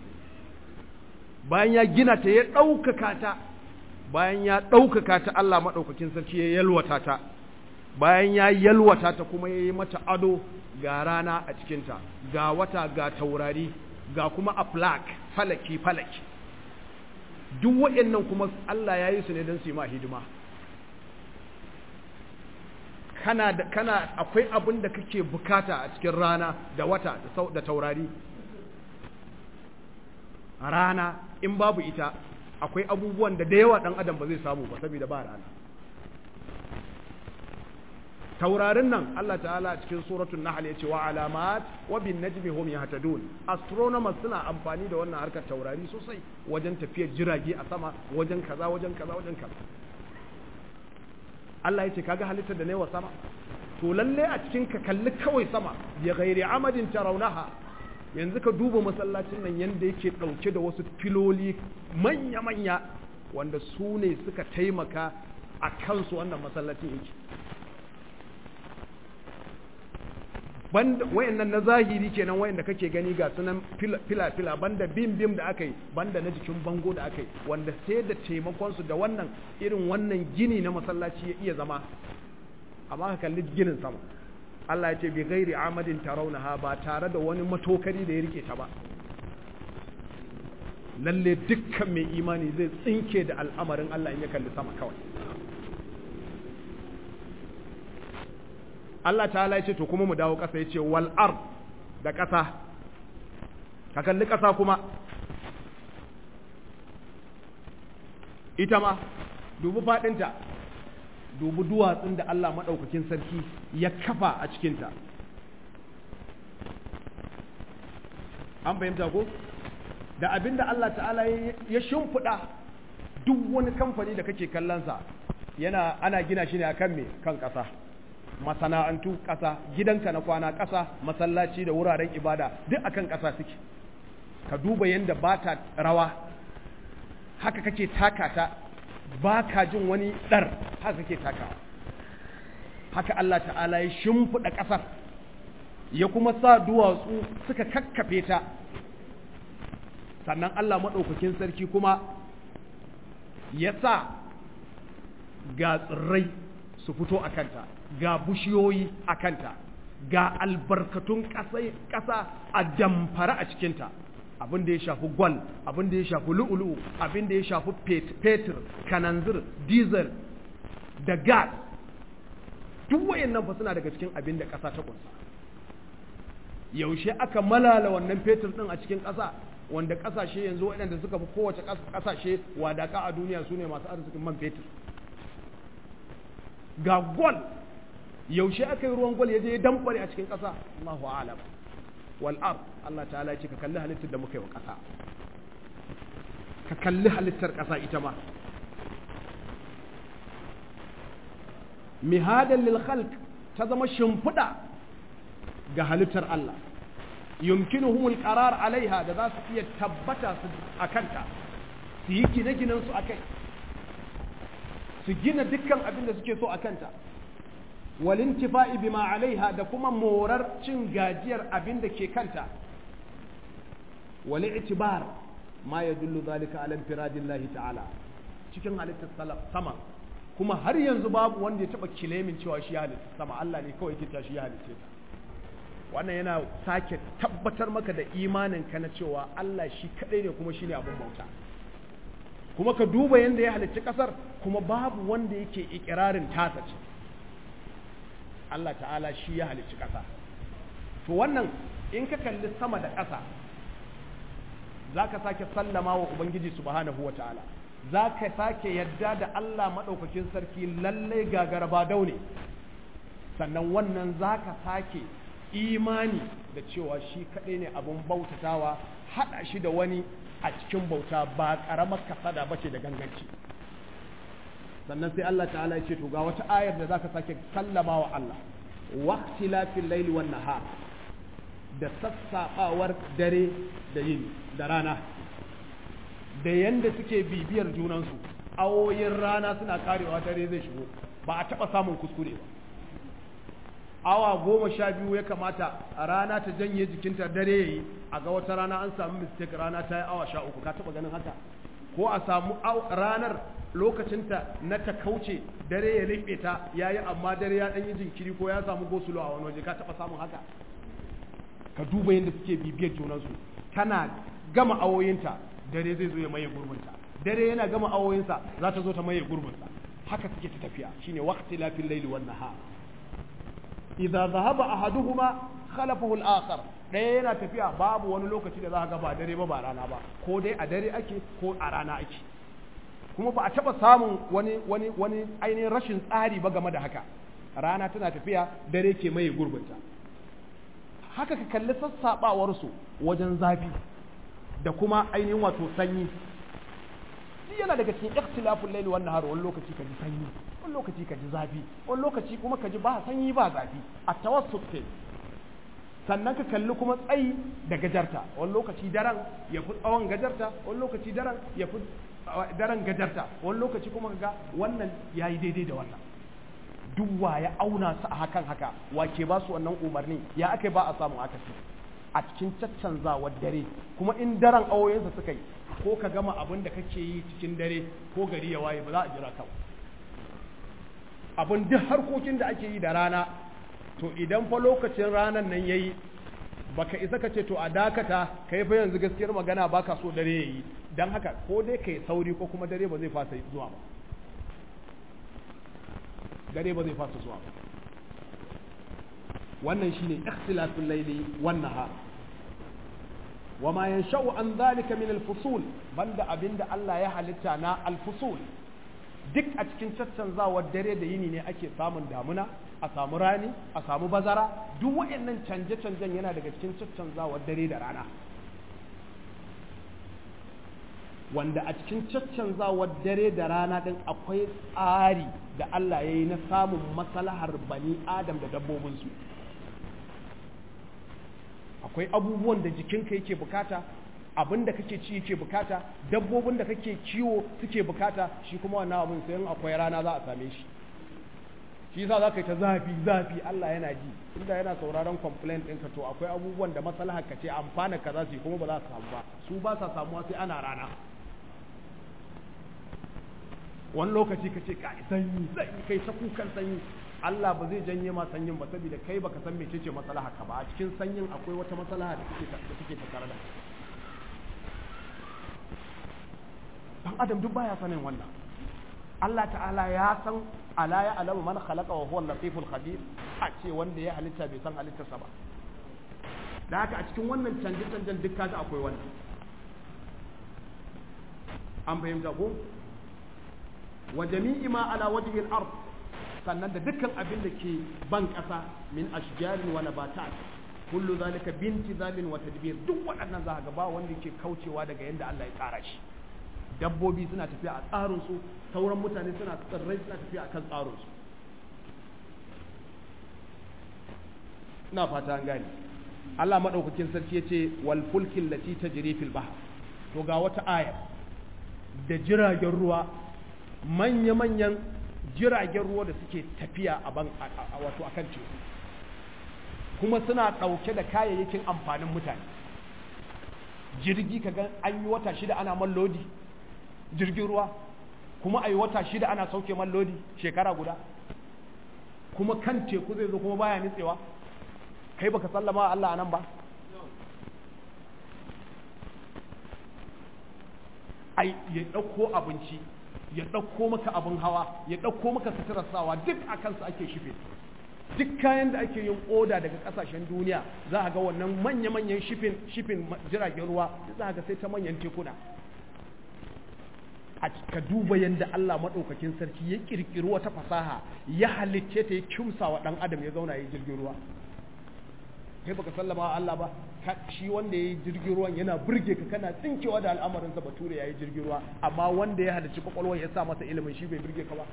[SPEAKER 1] bayan ya gina ta ya ɗaukaka ta bayan ya ɗaukaka ta Allah maɗaukakin sarki ya yalwata ta bayan ya yalwata ta kuma ya yi mata ado ga rana a cikinta ga wata ga taurari ga kuma a flak falaki falaki duk waɗannan kuma Allah ya yi su ne don su yi ma hidima kana da kana akwai abin da kake bukata a cikin rana da wata da taurari rana in babu ita akwai abubuwan da da yawa ɗan adam ba zai samu ba saboda ba rana taurarin nan Allah ta'ala cikin suratul nahl yace wa alamat wa bin najmi hum yahtadun astronomers suna amfani da wannan harkar taurari sosai wajen tafiyar jirage a sama wajen kaza wajen kaza wajen kaza Allah yace kaga halittar da wa sama to lalle a cikin ka kalli kawai sama ya ghairi amadin tarawnaha yanzu ka duba masallacin nan yanda yake dauke da wasu filoli manya manya wanda su ne suka taimaka a kansu wannan masallacin yake banda wayannan na zahiri kenan wayanda kake gani ga sunan fila fila banda bim bim da aka yi banda na jikin bango da aka yi wanda sai da taimakon su da wannan irin wannan gini na masallaci ya iya zama amma ka kalli ginin sama Allah ya ce bi ghairi amadin tarawnaha ba tare da wani matokari da ya rike ta ba lalle dukkan mai imani zai tsinke da al'amarin Allah in ya kalli sama kawai Allah ta'ala ya ce to kuma mu dawo ƙasa ya ce wal ard da ƙasa ka kalli ƙasa kuma ita ma dubi faɗinta dubi duwatsun da Allah maɗaukakin sarki ya kafa a cikinta an fahimta ko da abin da Allah ta'ala ya shimfiɗa duk wani kamfani da kake kallonsa yana ana gina shi ne akan me kan ƙasa masana'antu ƙasa gidanka na kwana ƙasa masallaci da wuraren ibada duk akan ƙasa suke ka duba yadda ba ta rawa haka kake taka ta ba ka jin wani ɗar haka kake takawa haka Allah ta'ala ya shimfiɗa ƙasar ya kuma sa duwatsu suka kakkafe ta sannan Allah maɗaukakin sarki kuma ya sa ga tsirrai su fito a kanta ga bushiyoyi a kanta ga albarkatun ƙasa a damfara a cikinta abin da ya shafi gwal abin da ya shafi lu'ulu'u abin da ya shafi fetur kananzir diesel da gas duk wayannan fa suna daga cikin abin da ƙasa ta kunsa yaushe aka malala wannan fetur din a cikin ƙasa wanda ƙasashe yanzu waɗanda suka fi kowace ƙasashe wadaka a duniya su ne masu arzikin man fetur ga gwal yaushe aka yi ruwan gwal ya je ya damfare a cikin ƙasa Allahu a'lam wal ard Allah ta'ala ce ka kalli halittar da muka yi wa ƙasa ka kalli halittar ƙasa ita ma mihadan lil khalq ta zama shimfiɗa ga halittar Allah yumkinuhum al-qarar alaiha da za su iya tabbata su akanta su yi gine-ginen su akai su gina dukkan abin da suke so akanta wal intifa'i bima alaiha da kuma morar cin gajiyar abin da ke kanta wal i'tibar ma yadullu zalika ala infiradillahi ta'ala cikin halittar sama kuma har yanzu babu wanda ya taba kilemin cewa shi ya halitta sama Allah ne kawai yake shi ya halitta ta wannan yana sake tabbatar maka da imanin ka na cewa Allah shi kadai ne kuma shine abin bauta kuma ka duba yanda ya halicci kasar kuma babu wanda yake ikirarin tasa ce Allah ta'ala shi ya halicci kasa to wannan in ka kalli sama da ƙasa za ka sake sallama wa Ubangiji subhanahu wa ta'ala za ka sake yadda da Allah maɗaukakin sarki lallai gagara ba daune sannan wannan za ka sake imani da cewa shi kaɗai ne abin bautatawa haɗa shi da wani a cikin bauta ba ƙaramar kasada ba ce da ganganci sannan sai Allah ta'ala ya ce to ga wata ayar da za ka sake sallama wa Allah waqtilafil laili wan nahar da sassaɓawar dare da yini da rana da yanda suke bibiyar junansu awoyin rana suna karewa dare zai shigo ba a taɓa samun kuskure ba awa goma sha biyu ya kamata a rana ta janye jikinta dare ya yi a ga wata rana an samu mistake rana ta yi awa sha uku ka taɓa ganin haka ko a samu ranar lokacinta na ta kauce dare ya leɓe ta ya yi amma dare ya ɗan yi jinkiri ko ya samu gosulo a wani waje ka taɓa samun haka ka duba yadda suke bibiyar junansu tana gama awoyinta dare zai zo ya maye gurbinta dare yana gama awoyinsa za ta zo ta maye gurbinsa haka suke ta tafiya shine waqti lafil layli wan nahar idza dhahaba ahaduhuma khalafahu al-akhar ɗaya yana tafiya babu wani lokaci da za ga ba dare ba ba rana ba ko dai a dare ake ko a rana ake kuma ba a taɓa samun wani wani wani ainihin rashin tsari ba game da haka rana tana tafiya dare ke maye gurbinta haka ka kalli sassaɓawarsu wajen zafi da kuma ainihin wato sanyi shi yana daga cikin ikhtilafun laili wan nahar wani lokaci ka ji sanyi wani lokaci ka ji zafi wani lokaci kuma ka ji ba sanyi ba zafi a tawassut ke sannan ka kalli kuma tsayi da gajarta wani lokaci daren ya fi tsawon gajarta wani lokaci daren ya fi daren gajarta wani lokaci kuma ga wannan ya yi daidai da wannan duk wa ya auna su a hakan haka wa ke ba su wannan umarni ya aka ba a samu haka su a cikin caccanzawar dare kuma in daren awoyinsa suka yi ko ka gama abin da kake yi cikin dare ko gari ya waye ba za a jira ka abin duk harkokin da ake yi da rana to idan fa lokacin ranar nan yayi baka isa ka ce to a dakata kai fa yanzu gaskiyar magana baka so dare yayi dan haka ko dai kai sauri ko kuma dare ba zai fasa zuwa ba dare ba zai fasa zuwa ba wannan shine ikhtilaful layli wan nahar wama yansha'u an dhalika min al-fusul banda abinda Allah ya halitta na al-fusul duk a cikin caccanzawar dare da yini ne ake samun damuna a samu rani a samu bazara duk waɗannan canje-canjen yana daga cikin caccanzawar dare da rana wanda a cikin caccanzawar dare da rana ɗin akwai tsari da Allah ya yi na samun maslahar bani adam da dabbobinsu akwai abubuwan da jikinka yake bukata abin da kake ci yake bukata dabbobin da kake kiwo suke bukata shi kuma wannan abin sai akwai rana za a same shi shi yasa zaka yi ta zafi zafi Allah yana ji inda yana sauraron complaint ɗinka to akwai abubuwan da maslahar ka ce amfana ka za su yi kuma ba za su samu ba su ba sa samuwa sai ana rana wani lokaci ka ce ka sanyi sanyi kai ta kukan sanyi Allah ba zai janye ma sanyin ba saboda kai baka san mecece maslaha ka ba a cikin sanyin akwai wata maslaha da take da take tattare da dan adam duk baya sanin wannan Allah ta'ala ya san ala ya alamu man khalaqa wa huwa al-latiful khabir a ce wanda ya halitta bai san halittarsa ba da haka a cikin wannan canje canjen duk kaga akwai wannan an fahimta ko wa jami'i ma ala wajhi al-ard sannan da dukkan abin da ke ban ƙasa min ashjarin wa nabatat kullu zalika binti zalin wa tadbir duk waɗannan za ga ba wanda ke kaucewa daga yanda Allah ya tsara shi dabbobi suna tafiya a tsarin su sauran mutane suna tsirrai suna tafiya akan tsarin su ina fata an gane Allah madaukakin sarki yace wal fulkin lati tajri fil bahr to ga wata aya da jiragen ruwa manya-manyan jiragen ruwa da suke tafiya a ban wato akan teku kuma suna ɗauke da kayayyakin amfanin mutane jirgi ka ga an yi wata shida ana man lodi jirgin ruwa kuma a yi wata shida ana sauke man lodi shekara guda kuma kan teku zai zo kuma baya nitsewa kai baka sallama Allah anan ba ai ya ɗauko abinci ya ɗauko maka abin hawa ya ɗauko maka suturar sawa duk a kansu ake shife duk kayan da ake yin oda daga ƙasashen duniya za a ga wannan manya-manyan shifin shifin jiragen ruwa za a ga sai ta manyan tekuna a ka duba yadda Allah maɗaukakin sarki ya ƙirƙiri wata fasaha ya halicce ta ya kimsa wa ɗan adam ya zauna ya jirgin ruwa kai baka sallama wa Allah ba shi wanda ya yi jirgin ruwan yana burge ka kana tsinkewa da al'amarinsa bature ya yi jirgin ruwa amma wanda ya halarci kwakwalwar ya sa masa ilimin shi bai burge ka ba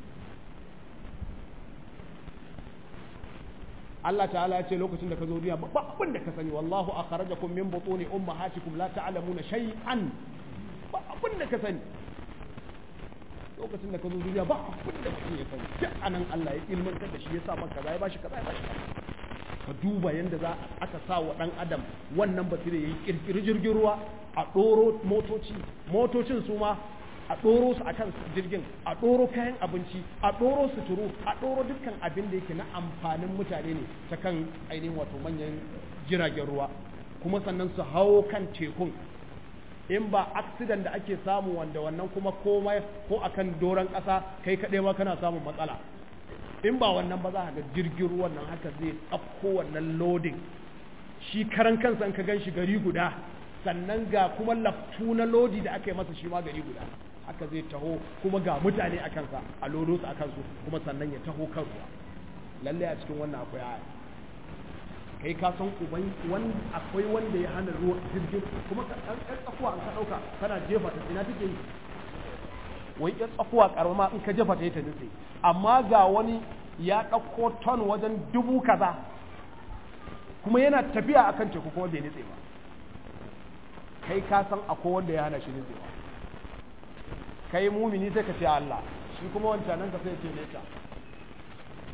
[SPEAKER 1] Allah ta'ala ya ce lokacin da ka zo duniya ba abin da ka sani wallahu akhrajakum min butuni ummahatikum la ta'lamuna shay'an ba abin da ka sani lokacin da ka zo duniya ba abin da mutum ya sani duk anan Allah ya ilmantar da shi ya sa maka kaza ya bashi kaza ya bashi kaza ka duba yadda za aka sa wa ɗan adam wannan basira ya yi ƙirƙiri jirgin ruwa a ɗoro motoci motocin su ma a ɗoro su akan jirgin a ɗoro kayan abinci a ɗoro suturu a ɗoro dukkan abin da yake na amfanin mutane ne ta kan ainihin wato manyan jiragen ruwa kuma sannan su hawo kan tekun in ba accident da ake samu wanda wannan kuma komai ko akan doron ƙasa kai kaɗai ma kana samun matsala in ba wannan ba za a ga jirgin ruwan nan haka zai tsafko wannan loading shi karan kansa ka gan shi gari guda sannan ga kuma laftu na lodi da aka yi masa shi ma gari guda haka zai taho kuma ga mutane a kansa a lodo su a kansu kuma sannan ya taho kan ruwa lallai a cikin wannan akwai aya kai ka san uban wanda akwai wanda ya hana ruwa jirgin kuma ka ɗan tsakuwa an ka ɗauka kana jefa ta ina take yi wai ya tsakuwa karama in ka jefa ta yi ta nutse amma ga wani ya ɗauko ton wajen dubu kaza kuma yana tafiya akan teku kuma bai nutse ba kai ka san akwai wanda ya hana shi nutsewa kai mumini sai ka ce Allah shi kuma wancan nan ka sai ce neta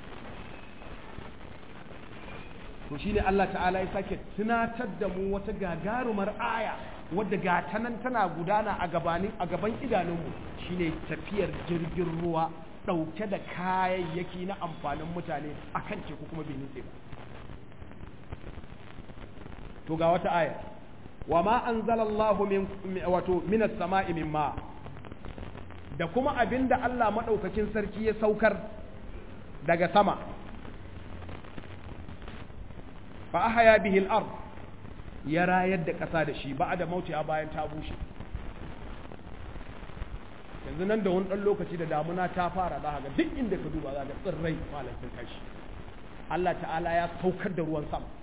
[SPEAKER 1] to shine Allah ta'ala ya sake tunatar da mu wata gagarumar aya wadda ga ta nan tana gudana a gabanin a gaban idanunmu shine tafiyar jirgin ruwa ɗauke da kayayyaki na amfanin mutane akan teku kuma bai nutse ba to ga wata aya wa ma anzalallahu min wato minas sama'i min ma da kuma abinda Allah madaukakin sarki ya saukar daga sama fa ahya bihi al-ard ya rayar da ƙasa da shi ba da mautiya bayan ta bushe yanzu nan da wani ɗan lokaci da damuna ta fara za ga duk inda ka duba za ga tsirrai malam sun kashi Allah ta'ala ya saukar da ruwan sama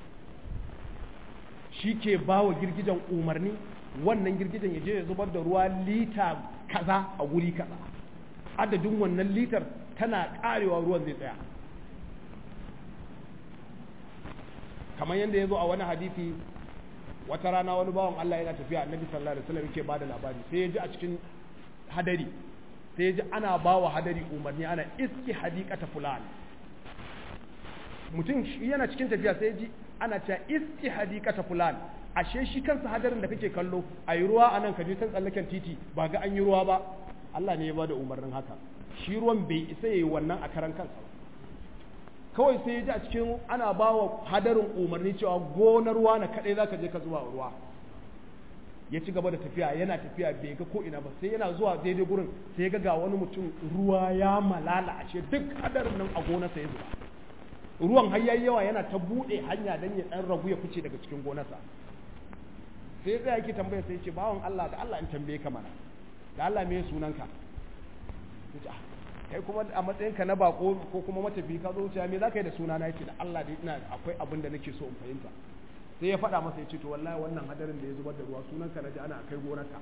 [SPEAKER 1] shi ke ba wa girgijen umarni wannan girgijen ya je ya zubar da ruwa lita kaza a guri kaza adadin wannan litar tana karewa ruwan zai tsaya kamar yadda ya zo a wani hadisi wata rana wani bawan Allah yana tafiya annabi sallallahu alaihi wasallam yake bada labari sai ya ji a cikin hadari sai ya ji ana ba wa hadari umarni ana iski hadikata fulan mutum yana cikin tafiya sai ya ji ana cewa iski hadikata fulan ashe shi kansa hadarin da kake kallo a yi ruwa a nan ka je can tsallaken titi ba ga an yi ruwa ba Allah ne ya bada umarnin haka shi ruwan bai isa yayi wannan a karan kansa ba kawai sai ya ji a cikin ana ba wa hadarin umarni cewa gonar ruwa na kaɗai za ka je ka zuwa ruwa ya ci gaba da tafiya yana tafiya bai ga ko ina ba sai yana zuwa daidai gurin sai ya ga ga wani mutum ruwa ya malala ashe duk hadarin nan a gonarsa ya zuba ruwan har yayi yawa yana ta buɗe hanya dan ya dan ragu ya fice daga cikin gonarsa sai ya tsaya yake tambaya sai ya ce bawan Allah da Allah in tambaye ka mana da Allah me sunanka kai kuma a matsayinka na bako ko kuma matafi ka zo wuce me za ka yi da suna na yace da Allah da ina akwai abin da nake so in fahimta sai ya faɗa masa ya ce to wallahi wannan hadarin da ya zubar da ruwa sunan ka naji ana kai gonarka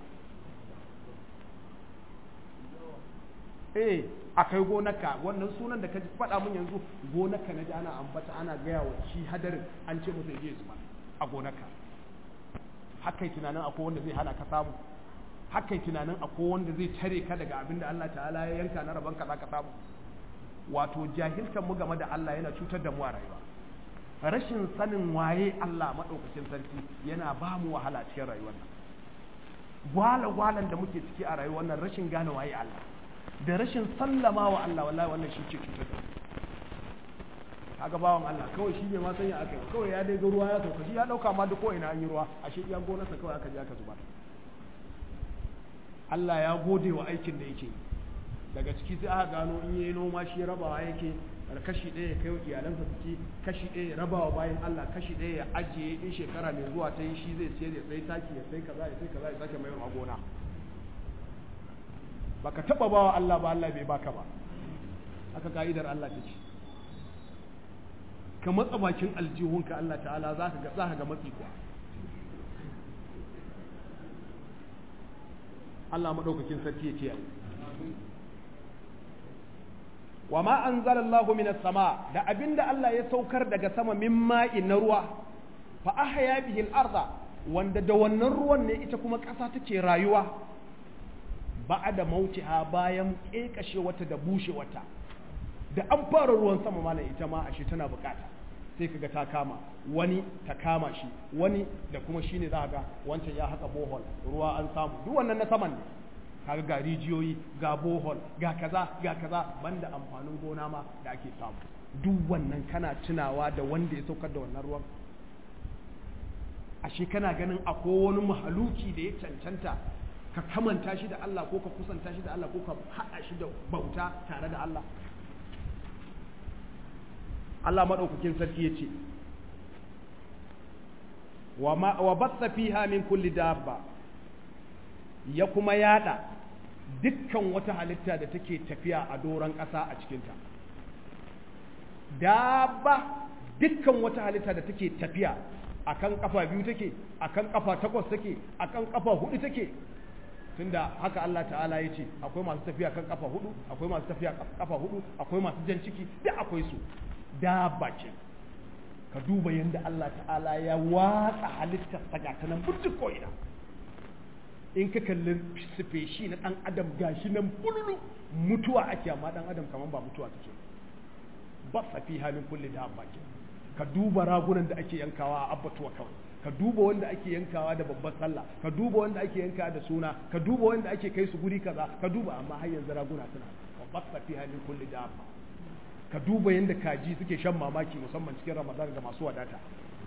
[SPEAKER 1] eh akai gonarka wannan sunan da ka faɗa mun yanzu gonarka naji ana ambata ana gaya wa shi hadarin an ce masa ya zuba a gonarka haka tunanin akwai wanda zai hana ka samu haka tunanin akwai wanda zai tare ka daga abin da Allah ta'ala ya yanka na rabon ka ka samu wato jahiltan mu game da Allah yana cutar da mu a rayuwa rashin sanin waye Allah madaukakin sarki yana ba mu wahala cikin rayuwar nan gwala gwalan da muke ciki a rayuwar nan rashin gane waye Allah da rashin sallama wa Allah wallahi wannan shi ke cutar da kaga bawan Allah kawai shi bai ma sanya aka yi kawai ya dai ga ruwa ya sauka shi ya dauka ma duk ko ina an yi ruwa ashe iya gonarsa kawai aka je aka zubar Allah ya gode wa aikin da yake daga ciki sai aka gano in yayi noma shi rabawa yake kashi ɗaya ya kai wa iyalansa su ci kashi ɗaya ya rabawa bayan Allah kashi ɗaya ya ajiye in shekara mai zuwa ta yi shi zai siyar ya sai taki ya sai kaza ya sai kaza ya sake mayar a gona baka taba bawa Allah ba Allah bai baka ba haka ka'idar Allah ta ce ka matsa bakin aljihunka Allah ta'ala za ka ga za ka ga matsi kuwa Allah maɗaukakin sarki ya kiyaye wa ma anzalallahu minas sama da abinda Allah ya saukar daga sama min ma'in na ruwa fa ahya bihi al-arda wanda da wannan ruwan ne ita kuma ƙasa take rayuwa ba'da mautiha bayan kekashe wata da bushe wata da an fara ruwan sama malam ita ma ashe tana bukata sai kaga ta kama wani ta kama shi wani da kuma shine za ga wancan ya haka bohol ruwa an samu duk wannan na saman ne kaga ga rijiyoyi ga bohol ga kaza ga kaza banda amfanin gona ma da ake samu duk wannan kana tunawa da wanda ya saukar da wannan ruwan ashe kana ganin akwai wani mahaluki da ya cancanta ka kamanta shi da Allah ko ka kusanta shi da Allah ko ka haɗa shi da bauta tare da Allah Allah maɗaukakin sarki ya ce wa batsa fiha min kulli dabba ya kuma yada dukkan wata halitta da take tafiya a doron ƙasa a cikinta dabba dukkan wata halitta da take tafiya akan kafa biyu take akan kafa takwas take akan kafa hudu take tunda haka Allah ta'ala ya ce akwai masu tafiya kan kafa hudu akwai masu tafiya kafa hudu akwai masu jan ciki duk akwai su dabba ce ka duba yadda Allah ta'ala ya watsa halittar saga ta nan burjik ko'ina in ka kalli sifeshi na ɗan adam gashi nan bululu mutuwa ake amma ɗan adam kamar ba mutuwa take ba safi halin kulle dabba ke ka duba ragunan da ake yankawa a abbatuwa kawai ka duba wanda ake yankawa da babbar sallah ka duba wanda ake yankawa da suna ka duba wanda ake kai su guri kaza ka duba amma har yanzu raguna suna wa basta fi halin kulli dabba ka duba yanda kaji suke shan mamaki musamman cikin ramadan ga masu wadata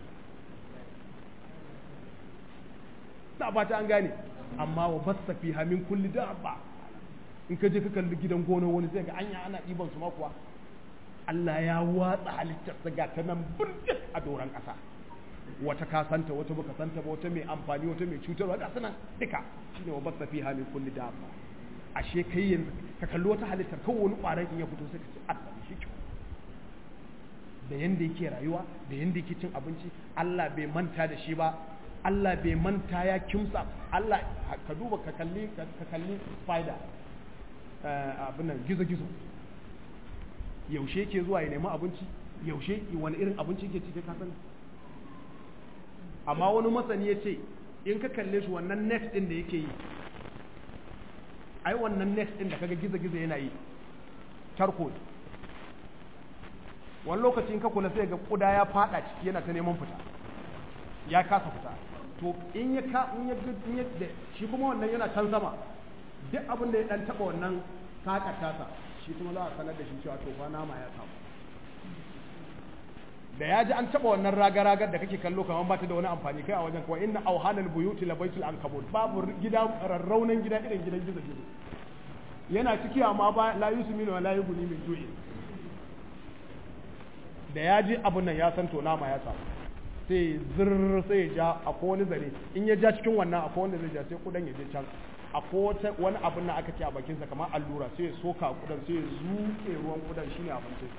[SPEAKER 1] na fata an gane amma wa basta fi hamin kulli dabba in ka je ka kalli gidan gona wani zai ga anya ana ɗiban su makuwa Allah ya watsa halittarsa ga ta nan burjik a doron ƙasa wata ka santa wata baka santa ba wata mai amfani wata mai cutarwa ga sunan duka shine wa basta fi hamin kulli dabba ashe kai yanzu ka kalli wata halittar kawai wani ƙwaron in ya fito sai ka ce Allah shi kyau da yanda yake rayuwa da yanda yake cin abinci Allah bai manta da shi ba Allah bai manta ya kimsa Allah ka duba ka kalli ka kalli spider abin nan gizo-gizo yaushe ke zuwa ya nemi abinci yaushe wani irin abinci ke cike kasan amma wani masani ya ce in ka kalle shi wannan net din da yake yi ai wannan net din da kaga gizo-gizo yana yi tarko wani lokaci in ka kula sai ga kuda ya fada ciki yana ta neman fita ya kasa fita to in ya ka in ya in ya shi kuma wannan yana can sama duk abin da ya dan taba wannan sakar tasa shi kuma za a sanar da shi cewa to fa nama ya samu da ya ji an taba wannan raga-ragar da kake kallo kamar ba ta da wani amfani kai a wajen kawai inna auhanal buyuti la baitul ankabut babu gida rarraunan gida irin gidan gizo gizo yana ciki amma ba la yusminu wa la yughni min ju'i da ya ji abun nan ya san to nama ya samu sai zirr sai ya ja a wani zare in ya ja cikin wannan akwai wanda zai ja sai kudan ya je can a wani abun nan aka ce a bakinsa kamar allura sai ya soka kudan sai ya zuke ruwan kudan shine abincin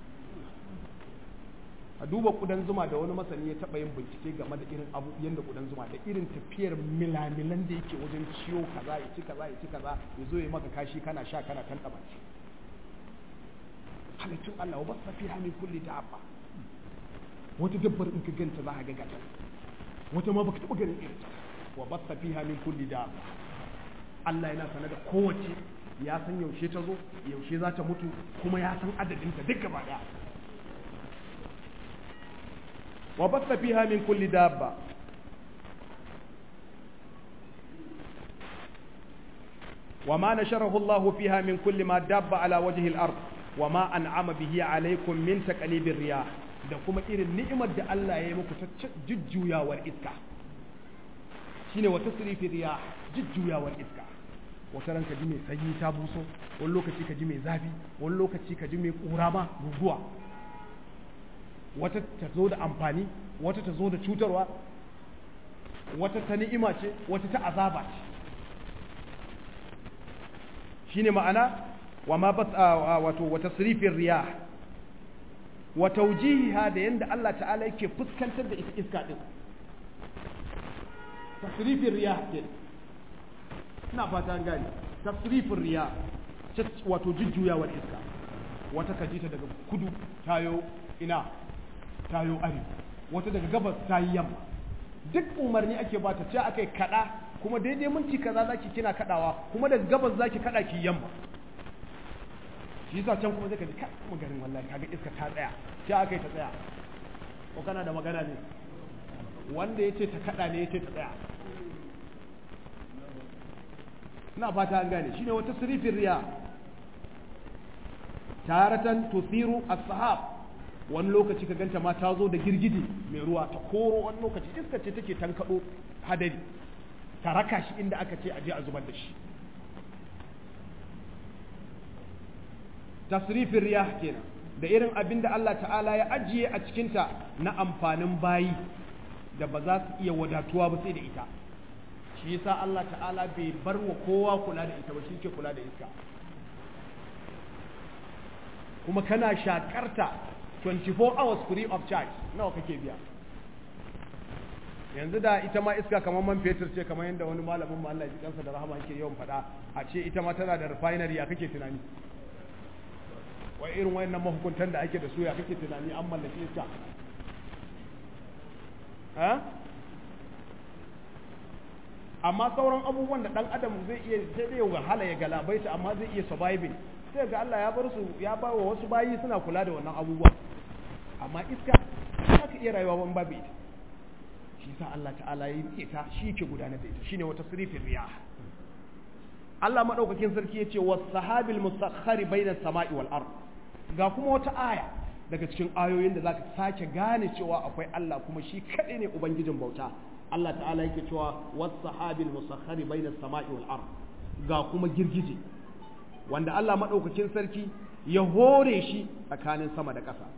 [SPEAKER 1] a duba kudan zuma da wani masani ya taba yin bincike game da irin abu yanda kudan zuma da irin tafiyar milamilan da yake wajen ciwo kaza ya ci kaza ya ci kaza ya zo ya maka kashi kana sha kana tantaba shi halittun Allah wa basa fi min kulli dabba wata dabbar in ka ganta za ka ga gata wata ma baka taba ganin irin ta wa basa fi min kulli dabba Allah yana sanar da kowace ya san yaushe ta zo yaushe za ta mutu kuma ya san adadin ta duk gaba daya wa basa fi min kulli dabba وما نشره الله فيها من كل ما داب على وجه الأرض وما أنعم به عليكم من تقليب الرياح da kuma irin ni'imar da Allah ya yi muku ta jujjuyawar iska shine wa tasrifi riyah jujjuyawar iska wata ranka ji mai sanyi ta buso wani lokaci ka ji mai zafi wani lokaci ka ji mai kura ma guguwa wata ta zo da amfani wata ta zo da cutarwa wata ta ni'ima ce wata ta azaba ce shine ma'ana wa ma bas wato wa tasrifin riyah wa tawjihiha da yanda Allah ta'ala yake fuskantar da ita iska din tasrifin riyah din ina fata an gane tasrifin riyah wato jujjuyawar iska wata kajita daga kudu tayo ina tayo arewa wata daga gabas tayi yamma duk umarni ake bata ce akai kada kuma daidai minti kaza zaki kina kadawa kuma daga gabas zaki kada ki yamma shi yasa can kuma zai ka ji kai maganin wallahi kaga iska ta tsaya sai aka yi ta tsaya ko kana da magana ne wanda yace ta kada ne yace ta tsaya ina fata an gane shine wata sirifin riya taratan tusiru as-sahab wani lokaci ka ganta ma ta zo da girgije mai ruwa ta koro wani lokaci iska ce take tankado hadari ta raka shi inda aka ce aje a zubar da shi tasrifin riyah kenan da irin abin da Allah ta'ala ya ajiye a cikinta na amfanin bayi da ba za su iya wadatuwa ba sai da ita shi yasa Allah ta'ala bai bar wa kowa kula da ita ba shi ke kula da iska kuma kana shakarta 24 hours free of charge nawa kake biya yanzu da ita ma iska kamar man fetur ce kamar yadda wani malamin Allah ya ji kansa da rahama yake yawan faɗa a ce ita ma tana da refinery ya kake tunani wai irin wayannan mahukuntan da ake da su ya kake tunani an mallake iska amma sauran abubuwan da dan adam zai iya sai dai wahala ya galabaita amma zai iya surviving sai ga Allah ya bar su ya ba wa wasu bayi suna kula da wannan abubuwa amma iska iya rayuwa ban babu ita shi sa Allah ta'ala ya yi ta shi yake gudanar da ita shine wata sirifin riyah Allah madaukakin sarki yace was sahabil musakhkhari bainas sama'i wal ard ga kuma wata aya daga cikin ayoyin da zaka sake gane cewa akwai Allah kuma shi kadai ne ubangijin bauta Allah ta'ala yake cewa was sahabil musakhkhari bainas sama'i wal ard ga kuma girgije wanda Allah madaukakin sarki ya hore shi tsakanin sama da ƙasa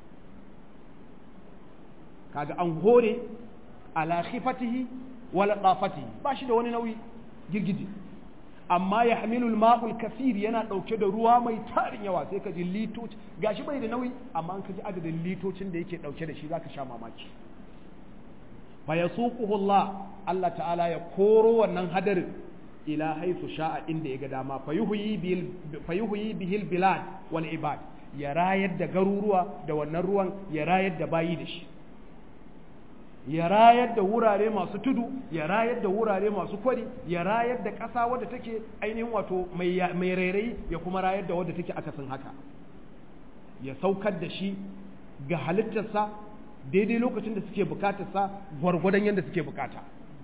[SPEAKER 1] kaga an hore ala khifatihi wa laqafatihi ba shi da wani nauyi girgije amma ya hamilul ma'ul kasir yana ɗauke da ruwa mai tarin yawa sai ka ji litoci gashi bai da nauyi amma an ka ji adadin litocin da yake ɗauke da shi zaka sha mamaki fa yasuquhu Allah Allah ta'ala ya koro wannan hadarin ila haythu sha'a inda ya ga dama fa yuhyi bil fa yuhyi bihil bilad wal ibad ya rayar da garuruwa da wannan ruwan ya rayar da bayi da shi ya rayar da wurare masu tudu ya rayar da wurare masu kwari ya rayar da ƙasa wadda take ainihin wato mai rairayi ya kuma rayar da wadda take akasin haka ya saukar da shi ga halittarsa daidai lokacin da suke bukatarsa gwargwadon yadda suke bukata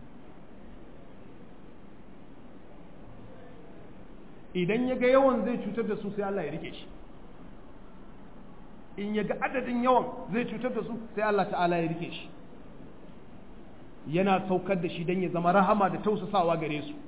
[SPEAKER 1] idan ya ga yawan zai cutar da su sai Allah ya rike shi in ya ga adadin yawan zai cutar da su sai Allah ta'ala ya rike shi yana saukar da shi don ya zama rahama da tausasawa gare su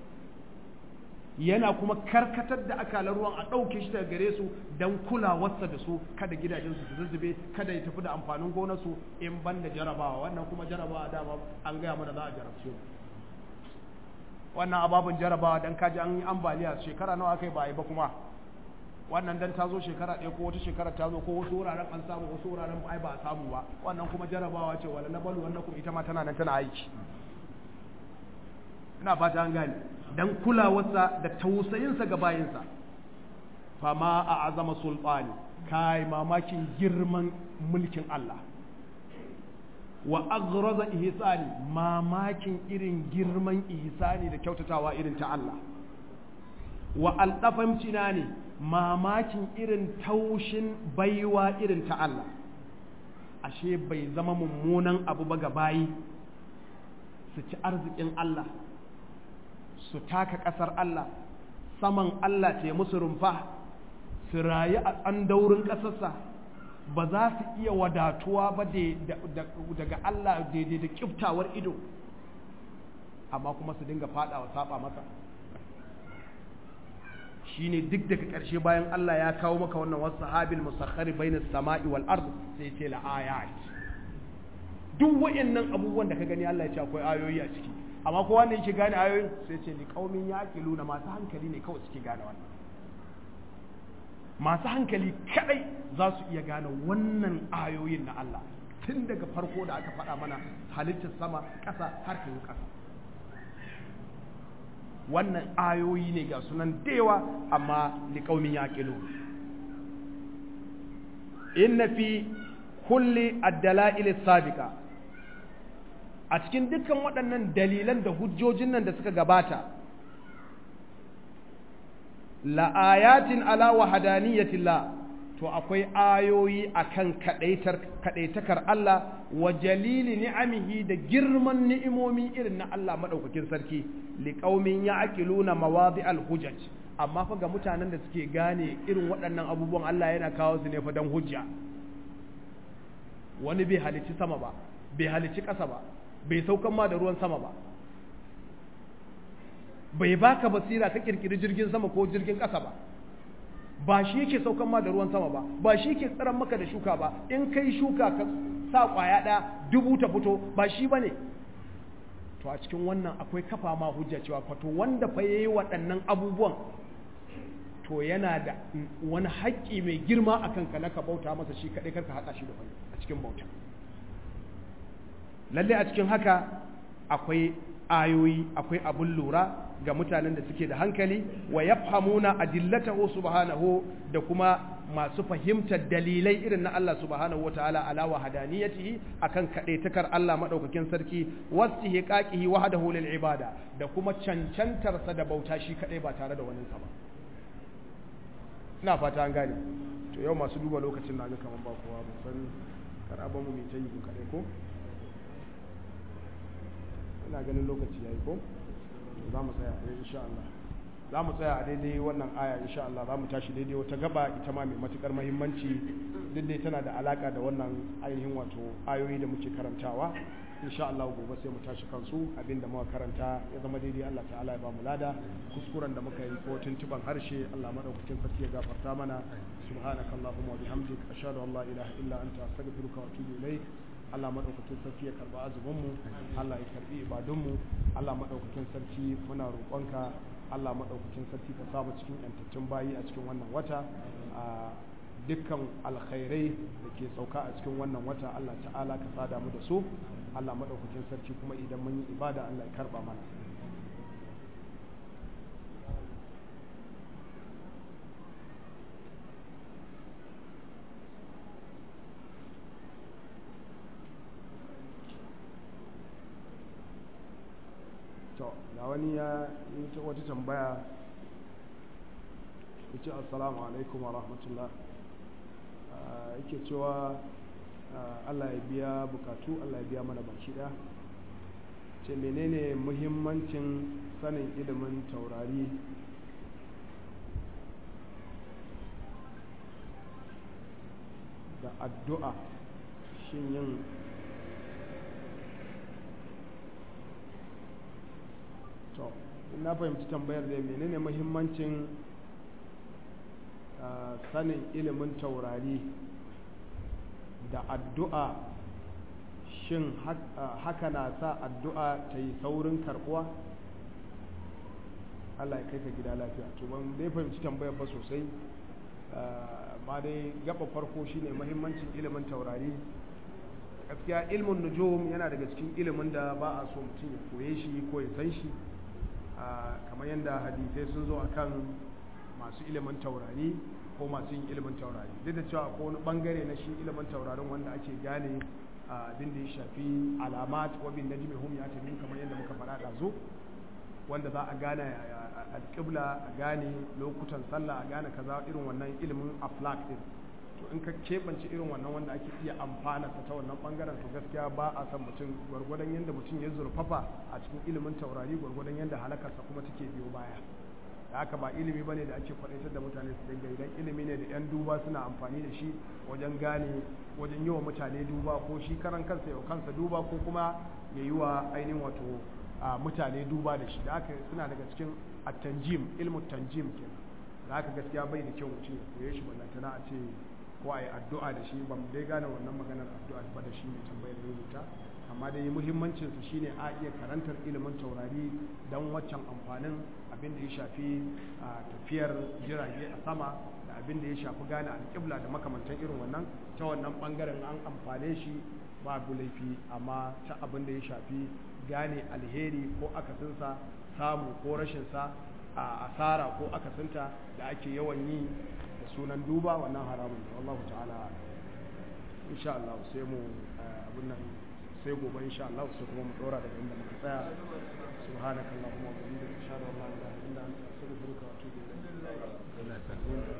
[SPEAKER 1] yana kuma karkatar da akalar ruwan a ɗauke shi daga gare su don kulawarsa da su kada gidajensu su zuzzube kada ya tafi da amfanin gonarsu in ban da jarabawa wannan kuma jarabawa dama an gaya mana za a jarabce wannan ababin jarabawa don kaji an yi ambaliya shekara nawa aka yi ba a yi ba kuma wannan dan ta zo shekara ɗaya ko wata shekara ta zo ko wasu wuraren an samu wasu wuraren ai ba a samu ba wannan kuma jarabawa ce wala na balu wannan kuma ita ma tana nan tana aiki ina fata an gane dan kulawarsa da tausayinsa ga bayinsa fama a azama sultani kai mamakin girman mulkin Allah wa aghraza ihsani mamakin irin girman ihsani da kyautatawa irin ta Allah wa aldafamcina ne mamakin irin taushin baiwa irin ta Allah ashe bai zama mummunan abu ba ga bayi su ci arzikin Allah su taka ƙasar Allah saman Allah ce musu rumfa su rayu a tsandaurin ƙasarsa ba za su iya wadatuwa ba daga Allah daidai da kiftawar ido amma kuma su dinga fadawa saba masa shine duk daga ƙarshe bayan Allah ya kawo maka wannan wasu sahabil musakhari bainas sama'i wal ard sai ce la ayat duk wayannan abubuwan da ka gani Allah ya ce akwai ayoyi a ciki amma kowa ne yake gane ayoyin sai ce li qaumin yaqiluna masu hankali ne kawai suke gane wannan masu hankali kadai za su iya gane wannan ayoyin na Allah tun daga farko da aka faɗa mana halittar sama ƙasa har ta ƙasa wannan ayoyi ne ga sunan dewa amma liƙaumin yaƙilu inna fi kulli addala'il sabiqa a cikin dukkan waɗannan dalilan da hujjojin nan da suka gabata la'ayatin ala wahadaniyatillah to akwai ayoyi akan kadaitar kadaitakar Allah wa jalili ni'amihi da girman ni'imomi irin na Allah madaukakin sarki liqaumin ya'qiluna mawadi'al hujaj amma fa ga mutanen da suke gane irin waɗannan abubuwan Allah yana kawo su ne fa dan hujja wani bai halici sama ba bai halici ƙasa ba bai saukan ma da ruwan sama ba bai baka basira ka kirkiri jirgin sama ko jirgin ƙasa ba ba shi yake saukan ma da ruwan sama ba ba shi yake tsaron maka da shuka ba in kai shuka ka sa kwaya ɗaya dubu ta fito ba shi ba ne to a cikin wannan akwai kafa ma hujja cewa fato wanda fa yayi waɗannan abubuwan to yana da wani haƙƙi mai girma a kanka na ka bauta masa shi kaɗai karka haɗa shi da wani a cikin bauta lalle a cikin haka akwai ayoyi akwai abun lura ga mutanen da suke da hankali wa yafhamuna adillatahu subhanahu da kuma masu fahimtar dalilai irin na Allah subhanahu wataala ala wa hadaniyatihi akan kadaitakar Allah madaukakin sarki wastihqaqihi wahdahu lil ibada da kuma cancantar sa da bauta shi kadai ba tare da wani sa ba ina fata an gane to yau masu duba lokacin na ga kaman ba kowa ba san kar a bamu mai ta yi kaɗai ko ina ganin lokaci ya yi ko za mu tsaya a insha Allah za mu tsaya a daidai wannan aya insha Allah za mu tashi daidai wata gaba ita ma mai matukar mahimmanci duk dai tana da alaka da wannan ainihin wato ayoyi da muke karantawa insha Allah gobe sai mu tashi kansu abinda muka karanta ya zama daidai Allah ta'ala ya ba mu lada kuskuren da muka yi ko tuntuban harshe Allah madaukakin sarki ya gafarta mana subhanakallahumma wa bihamdik ashhadu an la ilaha illa anta astaghfiruka wa atubu ilaik Allah maɗaukakin sarki ya karɓi azuminmu Allah ya karɓi ibadunmu Allah maɗaukakin sarki muna roƙonka Allah maɗaukakin sarki ka samu cikin yantattun bayi a cikin wannan wata a dukkan alkhairai da ke sauka a cikin wannan wata Allah ta'ala ka sada mu da su Allah maɗaukakin sarki kuma idan mun yi ibada Allah ya karɓa mana to ga wani ya yi wata tambaya ya ce assalamu alaikum wa rahmatullah yake cewa allah ya biya bukatu allah ya biya mana baki ɗaya ce menene muhimmancin sanin ilimin taurari da addu'a shin yin to na fahimci tambayar da menene muhimmancin sanin ilimin taurari da addu'a shin haka na sa addu'a ta yi saurin karbuwa Allah ya kai ka gida lafiya to ban dai fahimci tambayar ba sosai ma dai gaba farko shine muhimmancin ilimin taurari gaskiya ilmin nujum yana daga cikin ilimin da ba a so mutum ya koye shi ko ya san shi kamar yadda hadisai sun zo akan masu ilimin taurari ko masu yin ilimin taurari duk da cewa ko wani bangare na shi ilimin taurarin wanda ake gane abin da ya shafi alamat wa bin najmi hum yatabin kamar yadda muka faɗa ɗazu wanda za a gane alƙibla a gane lokutan sallah a gane kaza irin wannan ilimin aflak din to in ka keɓance irin wannan wanda ake iya amfana ta wannan bangaren to gaskiya ba a san mutum gwargwadon yadda mutum ya zurfafa a cikin ilimin taurari gwargwadon yadda halakarsa kuma take biyo baya da haka ba ilimi bane da ake faɗaitar da mutane su dinga idan ilimi ne da 'yan duba suna amfani da shi wajen gane wajen yi wa mutane duba ko shi karan kansa yau kansa duba ko kuma ya yi wa ainihin wato mutane duba da shi da haka suna daga cikin at-tanjim ilmu tanjim kenan da haka gaskiya bai da kyau mutum ya koye shi ballantana a ce ko a yi addu'a da shi ban dai gane wannan maganar addu'a ba da shi mai tambayar rubuta amma dai muhimmancinsa shine a iya karantar ilimin taurari don waccan amfanin abin da ya shafi tafiyar jirage a sama da abin da ya shafi gane alƙibla da makamantan irin wannan ta wannan ɓangaren an amfane shi babu laifi amma ta abin da ya shafi gane alheri ko akasinsa samu ko rashinsa a asara ko akasinta da ake yawan yi da sunan duba wannan haramun da wallahu ta'ala insha Allah sai mu abin nan sai gobe insha Allah sai kuma mu dora daga inda muka tsaya subhanakallahumma wa bihamdika ashhadu an la ilaha illa anta astaghfiruka wa atubu ilayk